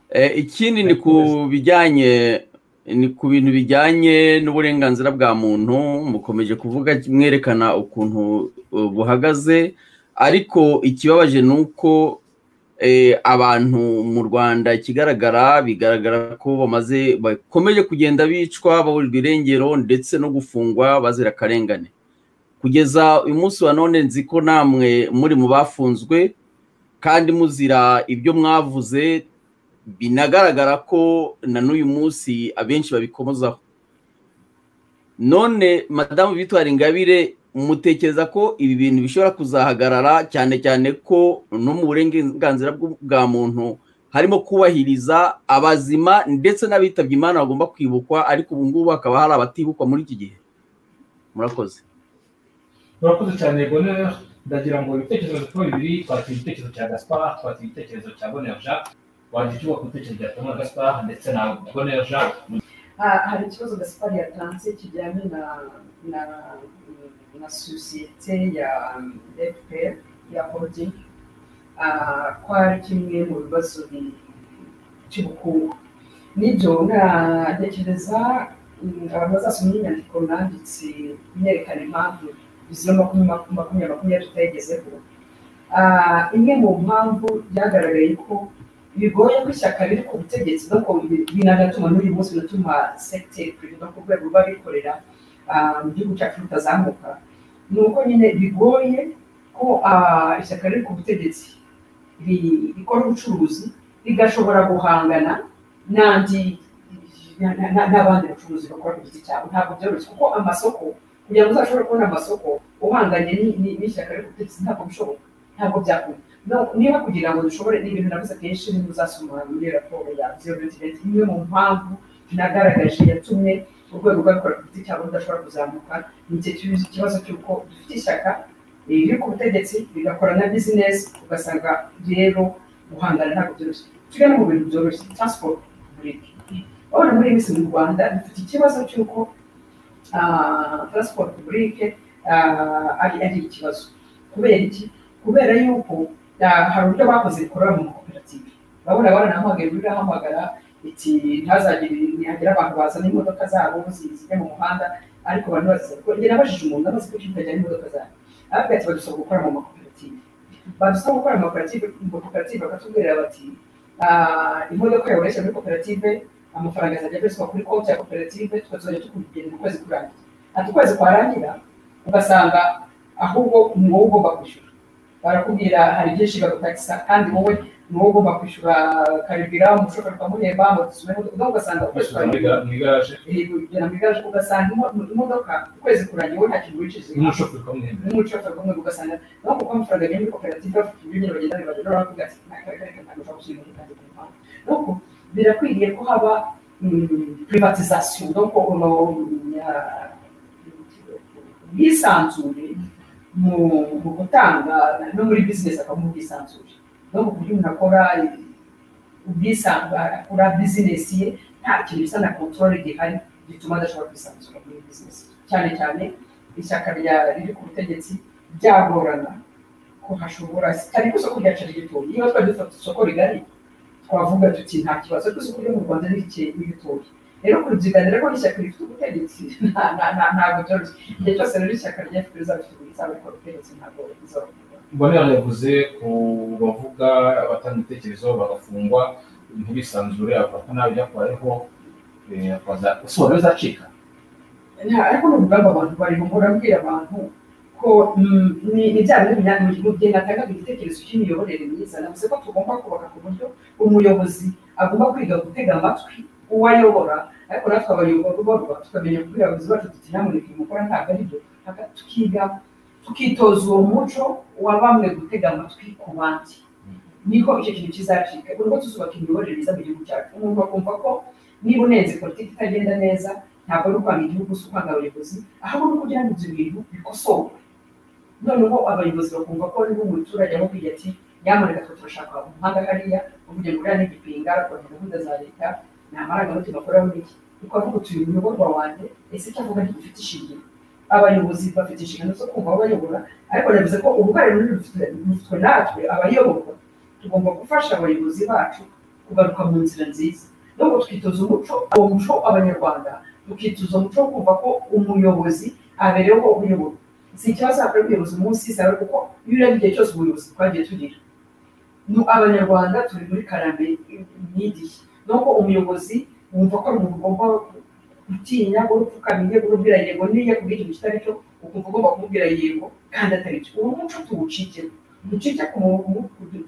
Eh, ikindi ni ku bijyanye ni ku bintu bijyanye n'uburenganzira bwa muntu mukomeje kuvuga mwerekana ukuntu uh, buhagaze ariko ikibabaje ni uko eh, abantu mu rwanda ikigaragara bigaragara ko bamaze bakomeje kugenda bicwa baburirwa irengero ndetse no gufungwa bazira akarengane kugeza uyu munsi wa none nzi ko namwe muri mu bafunzwe kandi muzira ibyo mwavuze binagaragara ko na n'uyu munsi abenshi babikomozaho none madamu bitwara ingabire mutekereza ko ibi bintu bishobora kuzahagarara cyane cyane ko no mu burenganzira bw- bwa muntu harimo kubahiriza abazima ndetse n'abitabye imana bagomba kwibukwa ariko ubu ngubu hakaba hari abatibukwa muri iki gihe murakoze murakoze cyane bonera ndagira ngo ibitekerezo tuba bibiri twakira igitekerezo cya gaspar twakira igitekerezo cya bonera jean wagira icyo uba ku bitekerezo bya tomora gaspar ndetse na bonera jean Ah, hari ikibazo gaspari yatanze kijyanye na na na sosiyete ya fpr ya holding Ah, ko ari kimwe mu bibazo bi- by'ubukungu nibyo ntekereza abantu bazasoma inyandiko nanditse myerekana impamvu izo makumyabiri makumyabiri tutayigezeho imwe mu mpamvu byagaragaye ko bigoye ko ishyaka riri ku butegetsi kuko binagatuma n'uyu munsi binatuma segiteri perezida ku rwego rw'abikorera mu gihugu cyacu rutazamuka ni uko nyine bigoye ko ishyaka riri ku butegetsi rikora ubucuruzi rigashobora guhangana n'andi n'abandi bacuruzi bakora ku giti cyabo ntabwo byoroshye kuko amasoko kugira ngo uzashobore kubona amasoko uhanganye n'ishyaka riri ku butegetsi ntabwo bishoboka ntabwo byakunda niba kugira ngo dushobore n'ibintu navuze kenshi niba uzasoma muri raporo ya zeru mitirenti imwe mu mpamvu nagaragaje yatumye urwego rw'abikorera ku giti cyabo rudashobora kuzamuka ni ikibazo cy'uko dufite ishyaka riri ku butegetsi rigakora na bizinesi ugasanga rero guhangana ntabwo byoroshye tujya no mu bintu byoroshye transport burike urabona muri iyi minsi mu rwanda dufite ikibazo cy'uko transport burike ari ikibazo kubera iki kubera yuko hari uburyo bakoze bikorera mu makoperative urabona baranahamagara uburyo ahamagara iti ntihazagire ntihagira abantu bazana imodoka zabo zijya mu muhanda ariko abantu baziza kuko njye nabajije umuntu amaze kuki kajyana imodoka zabo arabwira ati badusaba gukora mu makoperative badusaba gukora mu makoperative mu makoperative bakatubwira bati imodoka yawe ureshya muri koperative amafaranga azajya abarizwa kuri konti ya koperative tukazajya tukugenda ukwezi kurangira ati ukwezi kwarangira ugasanga ahubwo ni wowe ugomba kwishyura barakubwira hari byinshi bagutakisa kandi wowe ni wowe ugomba kwishyura karibira umushoferi ukamuhemba amazu ugasanga ukoresheje mu igaraje ugasanga imodoka ukwezi kurangiye wowe nta kintu wicishije n'umushoferi ukamuhemba n'umushoferi ukamuhemba ugasanga nawe kuko amafaranga agenda muri koperative bafite ibintu bagenda bibageraho baravuga ati ntabwo ari kareka ntabwo ushobora gushyira imodoka ku muhanda nuko birakwiriye ko haba privatizasiyo nuko ubwisanzure mu gutanga no muri bizinesi akabona ubwisanzure no mu buryo umuntu akora ubwisanzure akora bizinesi ye nta kintu bisa na kontorore gihari gituma adashobora kwisanzura muri bizinesi cyane cyane ishyaka riri ku butegetsi ryagorana ko hashobora cyane ko isoko ryacu ry'ibitoki niba twari dufite isoko rigari twavuga tuti nta kibazo ko isoko ryo mu rwanda ni ibitoki rero kubyiganira ko n'ishyaka rifite ubutegetsi ntabwo byoroshye igihe cyose rero ishyaka rya fpr rizafite ubutegetsi ntabwo mbonera yavuze ku bavuga abatanga ibitekerezo bagafungwa ntibisanzure avuga ko nawe byakubayeho usobanura bizacika ariko ni urugamba abantu barimo murabwira abantu ko ni bya bintu mu gihe natangaga igitekerezo cy'imiyoborere myiza navuze ko tugomba kubaka ku buryo umuyobozi agomba kwiga gutega amatwi uwayobora ariko natwe abayoborwa tukamenya kubwira abayobozi bacu tuti ntabwo ikintu mukora ntabwo ari byo tukiga tukitoza uwo muco wa bamwe gutega amatwi ku bandi niko icyo kintu kizacika ubwo tuzubaka imiyoborere myiza mu gihugu cyacu umuntu akumva ko niba unenze politiki itagenda neza ntabwo ari ukwanga igihugu si ukwanga abayobozi ahubwo ni kugira ngo ibyo bintu bikosorwe noneho abayobozi bakumva ko niba umuturage amubwiye ati nyamuneka twe turashaka umuhanda hariya uvuge ngo uriya ni igipinga ukabona gahunda za leta ni amarangamutima akoraho iki kuko avuga utuye umuyoborwa wanjye ese icyo avuga ntigifite ishingiro abayobozi bafite inshingano zo kumva abayobora ariko navuze ko uruhare rufitwe natwe abayoborwa tugomba gufasha abayobozi bacu kugaruka mu nzira nziza nubwo twitoza umuco uwo muco abanyarwanda tukitoza umuco wo kumva ko umuyobozi abereyeho uyoborwa si ikibazo hakorera ubuyobozi munsi y'isaha kuko iyo urebye igihe cyose ubuyobozi twagiye tugira abanyarwanda turi muri karame myidiye nuko umuyobozi wumva ko umuntu ugomba gutinya ngo upfukamye ngo ubwira yego niyo kubwira ikintu kitari cyo ukumva ugomba kumubwira yego kandi atari cyo uwo muco tuwucike ducike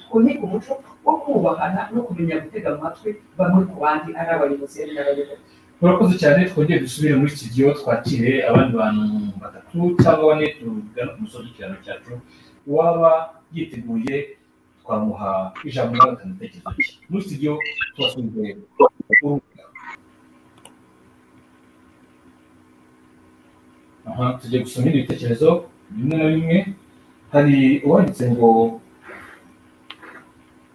twunike umuco wo kubahana no kumenya gutega amatwi bamwe ku bandi ari abayobozi ari n'abayobozi murakoze cyane twongere dusubire muri studio twakire abandi bantu batatu cyangwa bane tugana ku musozi w'ikiraro cyacu uwaba yiteguye twamuha ijambo na gatanu ibitekerezo bye muri studio tubasubize aha tugiye gusoma ibindi bitekerezo bimwe na bimwe hari uwanditse ngo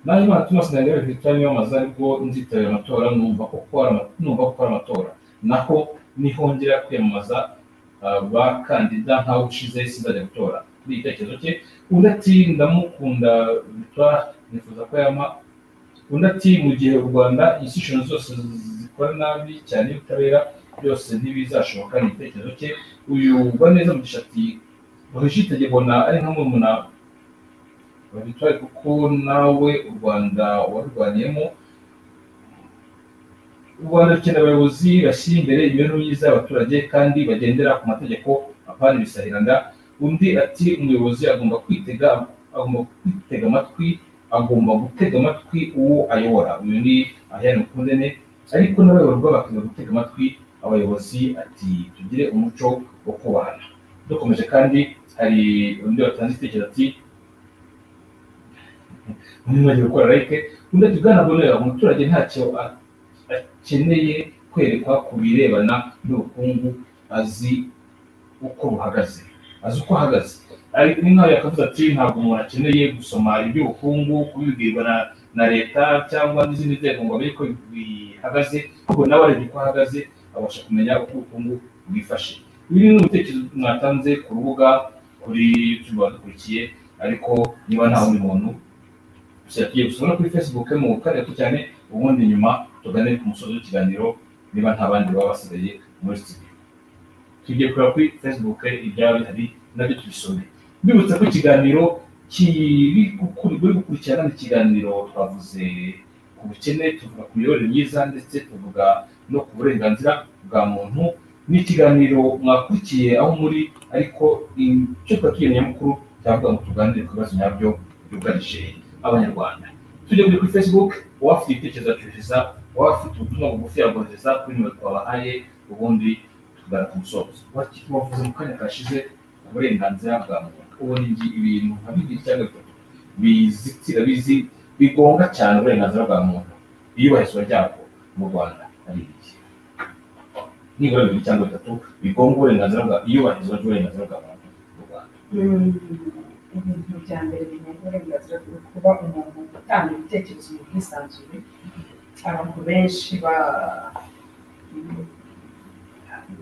naje imana tumaze ntabwo victoire yamamaza ariko nzitabira amatora numva ko ari amatora naho nihongera kwiyamamaza bakandida nkaho ushize sinzajya gutora kuri igitekerezo cye undi ati ndamukunda victoire nifuza ko yama undi ati mu gihe u rwanda insitirishoni zose zikora nabi cyane y'ubutabera byose ntibizashoboka ni igitekerezo cye uyu wa neza mugisha ati brigitte gibona ari nka murumuna wa victoire kuko nawe u rwanda warurwaniyemo u rwanda rukeneye abayobozi bashyira imbere imibereho myiza y'abaturage kandi bagendera ku mategeko apana ibisahiranda undi ati umuyobozi agomba kwitega agomba kwitega amatwi agomba gutega amatwi uwo ayobora uyu ni ahiyane mukundene ariko n'abayoborwa bakwiye gutega amatwi abayobozi ati tugire umuco wo kubahana dukomeje kandi hari undi watanze igitekerezo ati undi mwagiye gukora like undi ati bwana bonera umuturage ntacyo akeneye kwerekwa ku birebana n'ubukungu azi uko buhagaze azi uko ahagaze ariko nk'aho yakavuze ati ntabwo umuntu akeneye gusoma iby'ubukungu kubibwirwa na leta cyangwa n'izindi nzego ngo amenye ko bihagaze ahubwo nawe arebye uko ahagaze abasha kumenya uko ubukungu bwifashe ibi ni ibitekerezo mwatanze ku rubuga kuri youtube badukurikiye ariko niba nta wundi muntu tugiye gusura kuri facebook mu karere cyane ubundi nyuma tugane ku musozi w'ikiganiro niba nta bandi baba basigaye muri studio tugiye kureba kuri facebook ibyaba bihari nabyo tubisome mbibutsa ko ikiganiro kiri gukurikirana ni ikiganiro twavuze ku bukene tuvuga ku miyoborere myiza ndetse tuvuga no ku burenganzira bwa muntu ni ikiganiro mwakurikiye aho muri ariko icyo twakiriye nyamukuru cyavuga ngo tuganire ku bibazo nyabyo byugarije abanyarwanda tujye kuri facebook uwafite ibitekerezo acururiza uwafite ubutumwa bugufi yagohereza kuri nimero twabahaye ubundi tugana ku musozo wavuze mu kanya kashize uburenganzira bwa muntu ubona ibintu nka bibiri cyangwa bitatu bizitira bizi bigonga cyane uburenganzira bwa muntu iyubahirizwa ryabwo mu rwanda ari ibiki nibura bibiri cyangwa bitatu bigonga uburenganzira bwa iyubahirizwa ry'uburenganzira bwa muntu mu rwanda ibintu bya mbere bigenga uburenganzira bwo kuba umuntu utanga ibitekerezo mu bwisanzure abantu benshi ba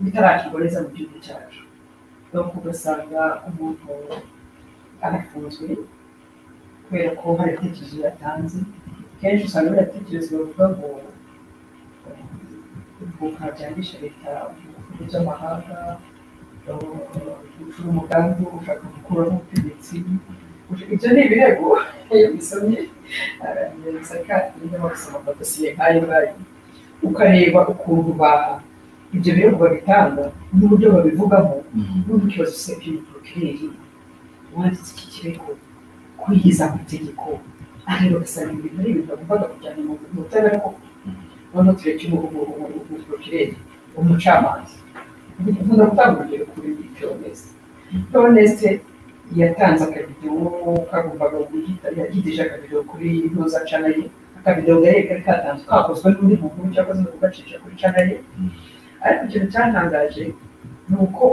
bitarakiboreza mu gihugu cyacu nuko ugasanga umuntu arafunzwe kubera ko hari ibitekerezo yatanze kenshi usanga biriya bitekerezo bavuga ngo nta byangisha leta ibihugu by'amahanga gucura umugambi wo gushaka gukuraho ubutegetsi ibyo ni ibirego iyo bisomye arabirenza kandi niba basoma amadosiye nk'ayo ngayo ukareba ukuntu ba ibyo birego babitanga n'uburyo babivugamo n'uburyo ikibazo cya porokireri wanditse iki kirego kwihiza amategeko ariko ugasanga ibintu ari ibintu bagombaga kujyana mu butabera koko noneho tureke umuporokireri umucamanza dukunda gutanga urugero kuri piyonesi piyonesi yatanze akabido kagombaga guhita yagidije akabido kuri ntuza canaye akabido gari kari katanzwe kakozwe n'undi muntu cyakoze no kugacisha kuri canaye ariko ikintu cyatangaje ni uko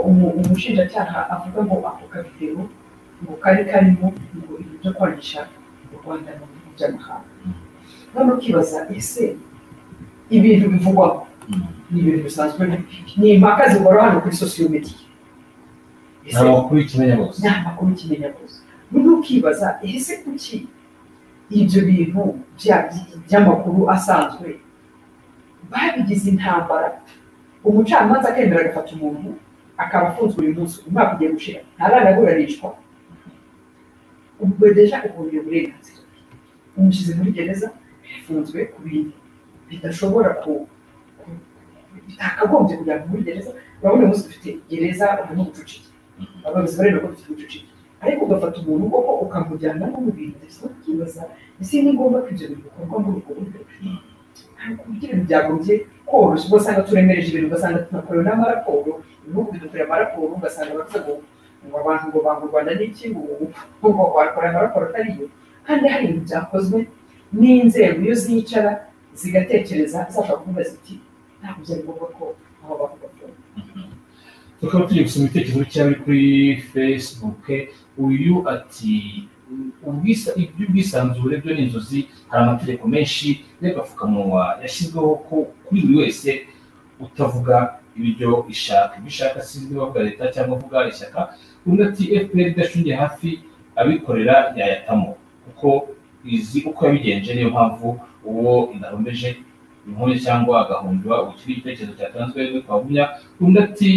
umushinjacyaha avuga ngo ako kabido ngo kari karimo ngo ibintu byo kwangisha u rwanda mu bihugu by'amahanga noneho ukibaza ese ibintu bivugwaho ni ibintu bisanzwe ni impaka zikora hano kuri sosiyo mediya ni amakuru y'ikimenyabose ni amakuru y'ikimenyabose noneho ukibaza ese kuki ibyo bintu by'amakuru asanzwe babigize intambara umucamanza akemera agafata umuntu akaba afunzwe uyu munsi umwaka ugiye gushira ntaraburanishwa ubwo deja ubonye uburenganzira umushyize muri gereza yafunzwe ku bintu bidashobora ku bitakagombye kujya muri gereza urabona umunsi dufite gereza urabona ubucucike abayobozi bareba ko dufite ubucucike ariko ugafata umuntu koko ukamujyana no mu bintu ndetse ukibaza ese ni ngombwa ko ibyo bintu bikorwa muri ubwo buryo ku buryo ibintu byagombye koroshya ubwo usanga turemereje ibintu ugasanga tunakorera n'amaraporo ibihugu bidukorera amaraporo ugasanga bavuga ngo ngo abantu ngo banga u rwanda n'iki ngo ngo bakora amaraporo atariyo kandi hari ibintu byakozwe n'inzego iyo zicara zigatekereza zashaka kuvuga ziti ntabwo byari ngombwa ko aho bavuga ko tukaba tugiye gusoma ibitekerezo cyari kuri facebook uyu ati iby'ubwisanzure byo ni inzozi hari amategeko menshi y'agapfukamunwa yashyizweho ko kuri buri wese utavuga ibyo ishaka ibyo ishaka si bavuga leta cyangwa avuga ishyaka undi ati fpr idacungiye hafi abikorera yayatamo kuko izi uko yabigenje niyo mpamvu uwo indarombeje inkone cyangwa agahundura ubu kiri igitekerezo cyatanzwe rero twagumya undi ati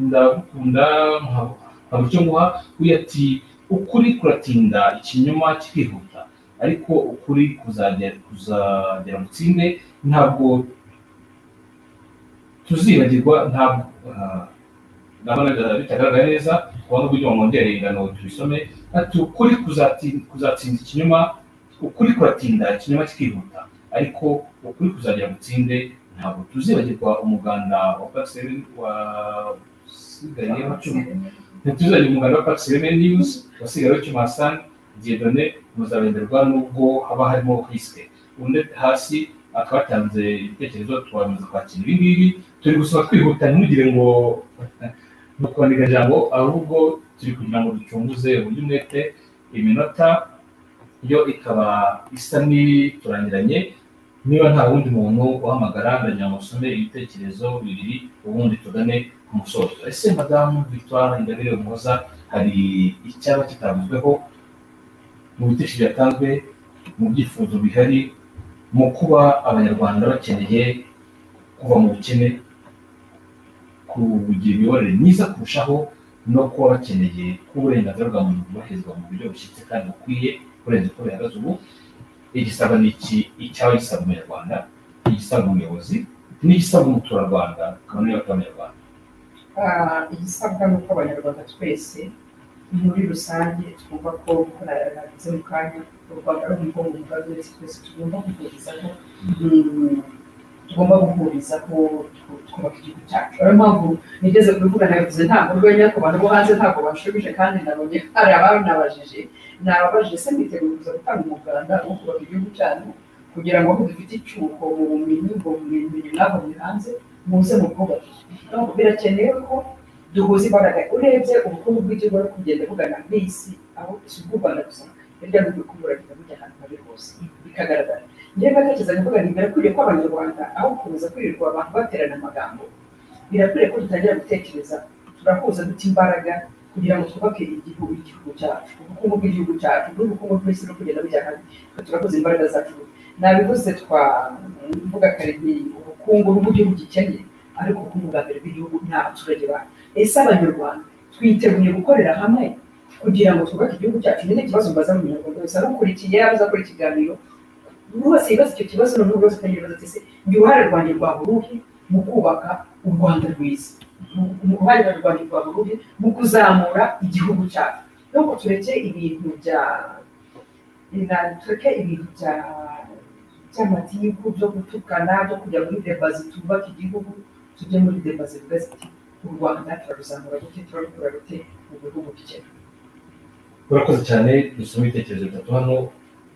ndagukunda nkaba icyo nguha uyu ati ukuri kuratinda ikinyoma kikihuta ariko ukuri kuzagera kuzagera mu tsinde ntabwo tuzibagirwa ntabwo ndabona bitagaragara neza kubona uburyo mwongera ingano tubisome ati ukuri kuzatsinda ikinyoma ukuri kuratinda ikinyoma kikihuta ariko ukuri kuzagera mu tsinde ntabwo tuzibagirwa umuganda wa pasiteri wasigaye wacumi ntituzagire umuganda wa pasiteri niyuzi wasigaye wacumi hasani diedone muzarengerwa n'ubwo haba harimo risike undi hasi twatanze ibitekerezo twamaze kwakira ibi ngibi turi gusaba twihuta ntugire ngo ntukwandika ijambo ahubwo turi kugira ngo ducunguze uburyo umwete iminota yo ikaba isa n'iturangiranye niba nta wundi muntu uhamagara ndagira ngo usome ibitekerezo bibiri ubundi tugane ku musozo ese madamu victoire ingabire umuhoza hari icyaba kitavuzweho mu bitekerezo byatanzwe mu byifuzo bihari mu kuba abanyarwanda bakeneye kuva mu bukene kugira imiyoborere myiza kurushaho no kuba bakeneye ko uburenganzira bwa muntu bwubahirizwa mu buryo bushyitse kandi bukwiye kurenza uko bihagaze ubu igisaba ni iki icyaba gisaba umunyarwanda igisaba umuyobozi n'igisaba umuturarwanda kamwe abanyarwanda igisabwa ni uko abanyarwanda twese muri rusange twumva ko narabize mu kanya u rwanda ari umugongo mugari wese twese tugomba guhurizaho tugomba guhurizaho twubaka igihugu cyacu ariyo mpamvu nigeze kubivuga nabivuze ntabwo urwenya ku bantu bo hanze ntabwo banshubije kandi nabonye hari abanabajije nababajije se mwiteguye kuza gutanga umuganda wo kubaka igihugu cyanyu kugira ngo aho dufite icyuho mu bumenyi ubwo bumenyi mwabonye hanze muze mu bwubake birakenewe ko duhuza imbaraga urebye ubukungu bw'igihugu buri kugenda bugana ku isi aho si ubw'u rwanda gusa hirya no hino buragenda bujya ahantu hari hose bikagaragara njyewe ndatekereza kuvuga ngo birakwiriye ko abanyarwanda aho gukomeza kwirirwa abantu baterana amagambo birakwiriye ko dutangira gutekereza turahuza duta imbaraga kugira ngo twubake igihugu igihugu cyacu ubukungu bw'igihugu cyacu n'ubukungu bw'isi no kugenda bujya ahandi turakoze imbaraga zacu nabivuze twavuga kare ubukungu bw'igihugu gikeneye ariko ubukungu bwa mbere bw'igihugu nta baturage bacu ese abanyarwanda twiteguye gukorera hamwe kugira ngo twubake igihugu cyacu nyine ikibazo mbaza mu munyarwanda wese arukurikiye yaba aza gukora ikiganiro buri wese yibaza icyo kibazo noneho buri wese atangira ibibazo ati ese njye uruhare rwanjye rwa buruhe mu kubaka u rwanda rwiza uruhare rwanjye rwa buruhe mu kuzamura igihugu cyacu nuko tureke ibintu bya tureke ibintu bya by'amatiku byo gutukana byo kujya muri deba zitubaka igihugu tujye muri deba zivuga ziti u rwanda turaruzamura gute turarukura rute mu bihugu bikennye urakoze cyane dusoma ibitekerezo bitatu hano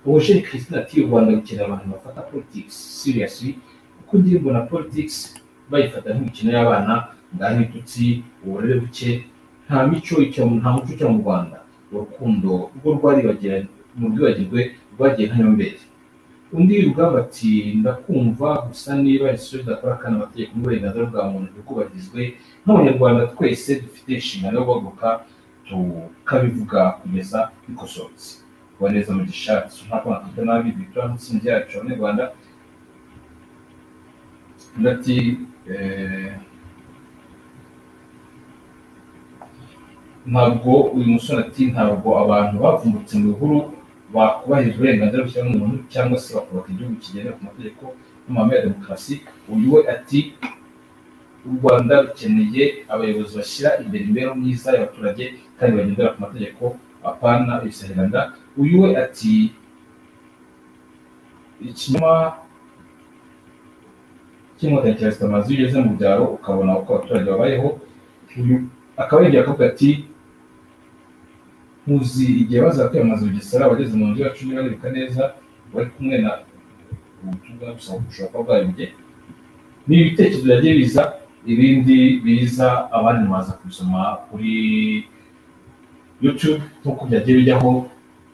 ubujeri christine ati u rwanda rukenera abantu bafata politics seriously kuko ngiye mbona politics bayifata nk'imikino y'abana ngaho ibitutsi uburere buke nta mico nta muco cyo mu rwanda urukundo rwo rwaribagira mu rwibagirwe rwagiye nka nyomberi undi rugamba ati ndakumva gusa niba isuyo zidakora kandi amategeko n'uburenganzira bwa muntu bikubahirizwe nk'abanyarwanda twese dufite inshingano yo guhaguruka tukabivuga kugeza bikosorotse kuboneza mu gishati ntabwo nakwita nabi victoire n'itsinda ryacu abanyarwanda ndati ntabwo uyu musore ati ntabwo abantu bavumbutse mu bihuru bakubahiriza uburenganzira bw'ikiremwamuntu cyangwa se bakubaka igihugu kigendera ku mategeko n'amahame ya demokarasi uyu we ati u rwanda rukeneye abayobozi bashyira imbere imibereho myiza y'abaturage kandi bagendera ku mategeko apana ibisahiranda uyu we ati ikinyoma cy'inkotanyi cya sitamazi iyo ugeze mu byaro ukabona uko abaturage babayeho akaba yagiye akavuga ati nkuzi igihe baza kwiyamamaza bugesera abageze mu nzu yacu niba bibuka neza bari kumwe na ubutumwa gusaba gushaka bwayobye ni ibitekerezo byagiye biza ibindi biza abandi mubaza kubisoma kuri yutube nk'uko byagiye bijyaho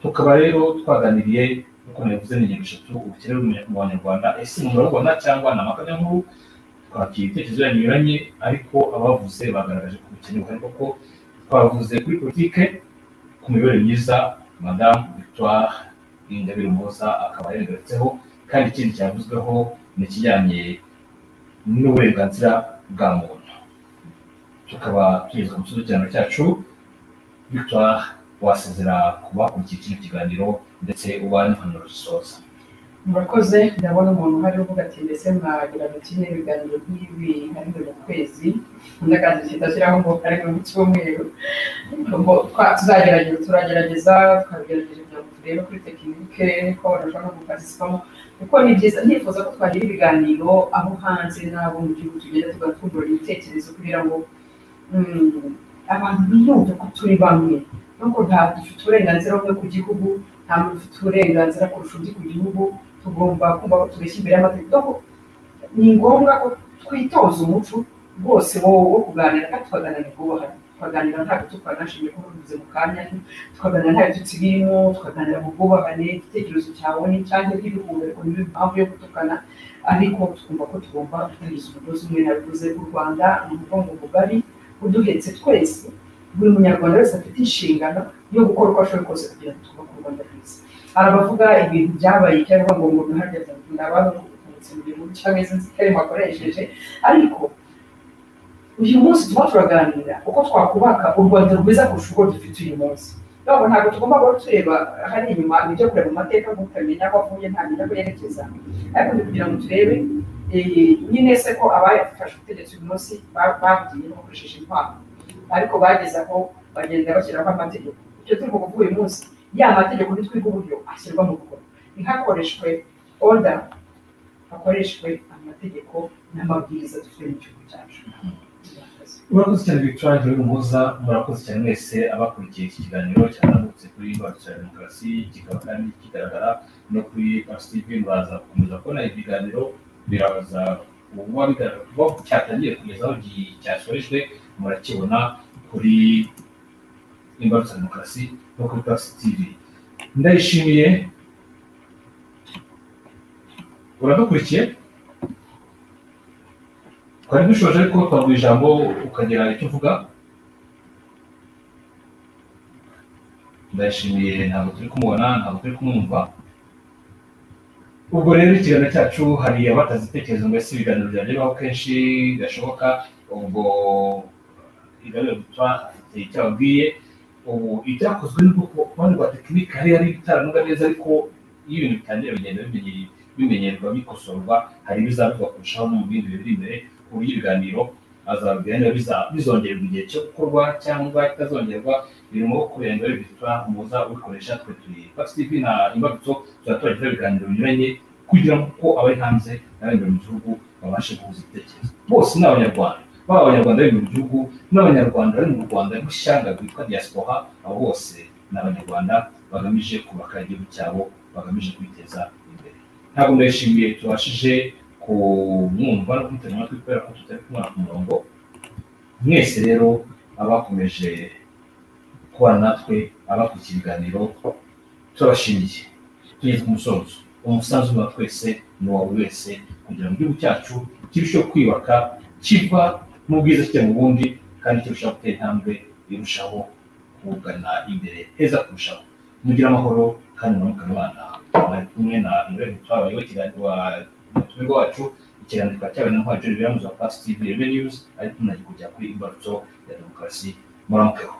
tukaba rero twaganiriye nk'uko nabivuze ni ingingo eshatu ubukene mu banyarwanda ese murabubona cyangwa ni amakanya nkuru twakira ibitekerezo binyuranye ariko abavuze bagaragaje ko ubukene buhari kuko twavuze kuri politike ku mibereho myiza madamu victoire ingabire umuhoza akaba yabigarutseho kandi ikindi cyavuzweho mu kijyanye n'uburenganzira bwa muntu tukaba tugeze ku kibazo cyacu victoire wasezera ku bakurikiye kino kiganiro ndetse uba n'impanuro zisoza murakoze ndabona umuntu uhari uvuga ati mbese mwagira ngo kimwe ibiganiro nk'ibi ari buri kwezi undi akazi kidashyiraho ngo ari mu cyumweru tuzagerageza turagerageza tukabigerageje kugira ngo turebe kuri tekinike ko badashobora no guparticipamo kuko ni byiza nifuza ko twagira ibiganiro aho hanze n'abo mu gihugu tugenda tugatungura ibitekerezo kugira ngo abantu biyumve ko turi bamwe nuko nta dufite uburenganzira bumwe ku gihugu nta muntu ufite uburenganzira kurusha undi ku gihugu tugomba kumva ko tubeshya imbere y'amategeko ni ngombwa ko twitoza umuco rwose wo kuganira kandi tukaganira twubahana tukaganira ntabwo tukanashimye ko bivuze mu kanya tukaganira nta bitutsi birimo tukaganira mu bwubahane igitekerezo cyawe cyangwa iby'ibihumeko niyo mpamvu yo gutukana ariko tukumva ko tugomba kubigize umugozi umwe nabivuze u rwanda ni umugongo mugari uduhetse twese buri munyarwanda wese afite inshingano yo gukora uko ashoboye kose kugira ngo twubake u rwanda rwiza hari abavuga ibintu byabaye cyangwa ngo ngo ntihageze ni abantu kumutse mu gihugu cyangwa izi nzitane bakoresheje ariko uyu munsi tuba turaganira uko twakubaka u rwanda rwiza kurusha uko dufite uyu munsi ntabwo ntabwo tugomba guhora tureba hariya inyuma ibyo kureba mu mateka ngo utamenya aho avuye ntamenya aho yerekeza ariko kugira ngo turebe nyine se ko abafashe ubutegetsi uyu munsi babwiye bakoresheje intwaro ariko bageze aho bagenda bashyiraho amategeko icyo turi kuvuga uyu munsi ya mategeko nitwiga uburyo ashyirwa mu bikorwa ntihakoreshwe oda hakoreshwe amategeko n'amabwiriza dufite mu gihugu cyacu murakoze cyane victoire rero muza murakoze cyane mwese abakurikiye iki kiganiro cyatambutse kuri rwanda cya demokarasi kikaba kandi kigaragara no kuri pasitivi muraza gukomeza kubona ibiganiro biraza uba bigaragara kuba cyatangiye kugeza aho cyasorejwe murakibona kuri imbarutsa demokarasi no kuri pasi tivi ndayishimiye uradukurikiye twari dushoje ariko twaguha ijambo ukagira icyo uvuga ndayishimiye ntabwo turi kumubona ntabwo turi kumwumva ubwo rero ikiganiro cyacu hari abataze ibitekerezo mbese ibiganiro byageraho kenshi gashoboka ubwo igaruriro gutwa afite icyo ababwiye ubu ibyakozwe n'ubwoko kuruhande rwa tekinike hariya ari ibitaranuga neza ariko iyo ibintu bitangira bigenda bimenyerwa bikosorwa hari ibizakorwa kurushaho no mu bindi biri imbere ku buryo ibiganiro azabigenda bizongerwa igihe cyo gukorwa cyangwa bitazongerwa biri mu maboko yanjye bari bitwa umuza ubikoresha twe turi pasitivi na imbabutso tuba turagira ibiganiro binyuranye kugira ngo abari hanze n'abari mu gihugu babashe guhuza ibitekerezo bose ni abanyarwanda baba abanyarwanda bari mu gihugu n'abanyarwanda bari mu rwanda n'ishyanga rwitwa diaspora abo bose ni abanyarwanda bagamije kubaka igihugu cyabo bagamije kwiteza imbere ntabwo ndayishimiye tubashije kumwumva no kumutega amatwi kubera ko tutari kumwana ku murongo mwese rero abakomeje kubana natwe abakurikiye ibiganiro turabashimiye tugeze ku musozo umusanzu wa twese ni uwa buri wese kugira ngo igihugu cyacu kirusheho kwiyubaka kiva mu bwiza kijya mu bundi kandi kirushaho gutera intambwe irushaho kugana imbere heza kurushaho mugire amahoro kandi muramuka abana bari kumwe na nurebe twabayeho ikiganiro umutumirwa wacu ikiganiro kikaba cyabaye na ntwari jeri biramuza pasi tivi rebe niyuzi ariko nagikujya kuri imbarutso ya demokarasi muramukeho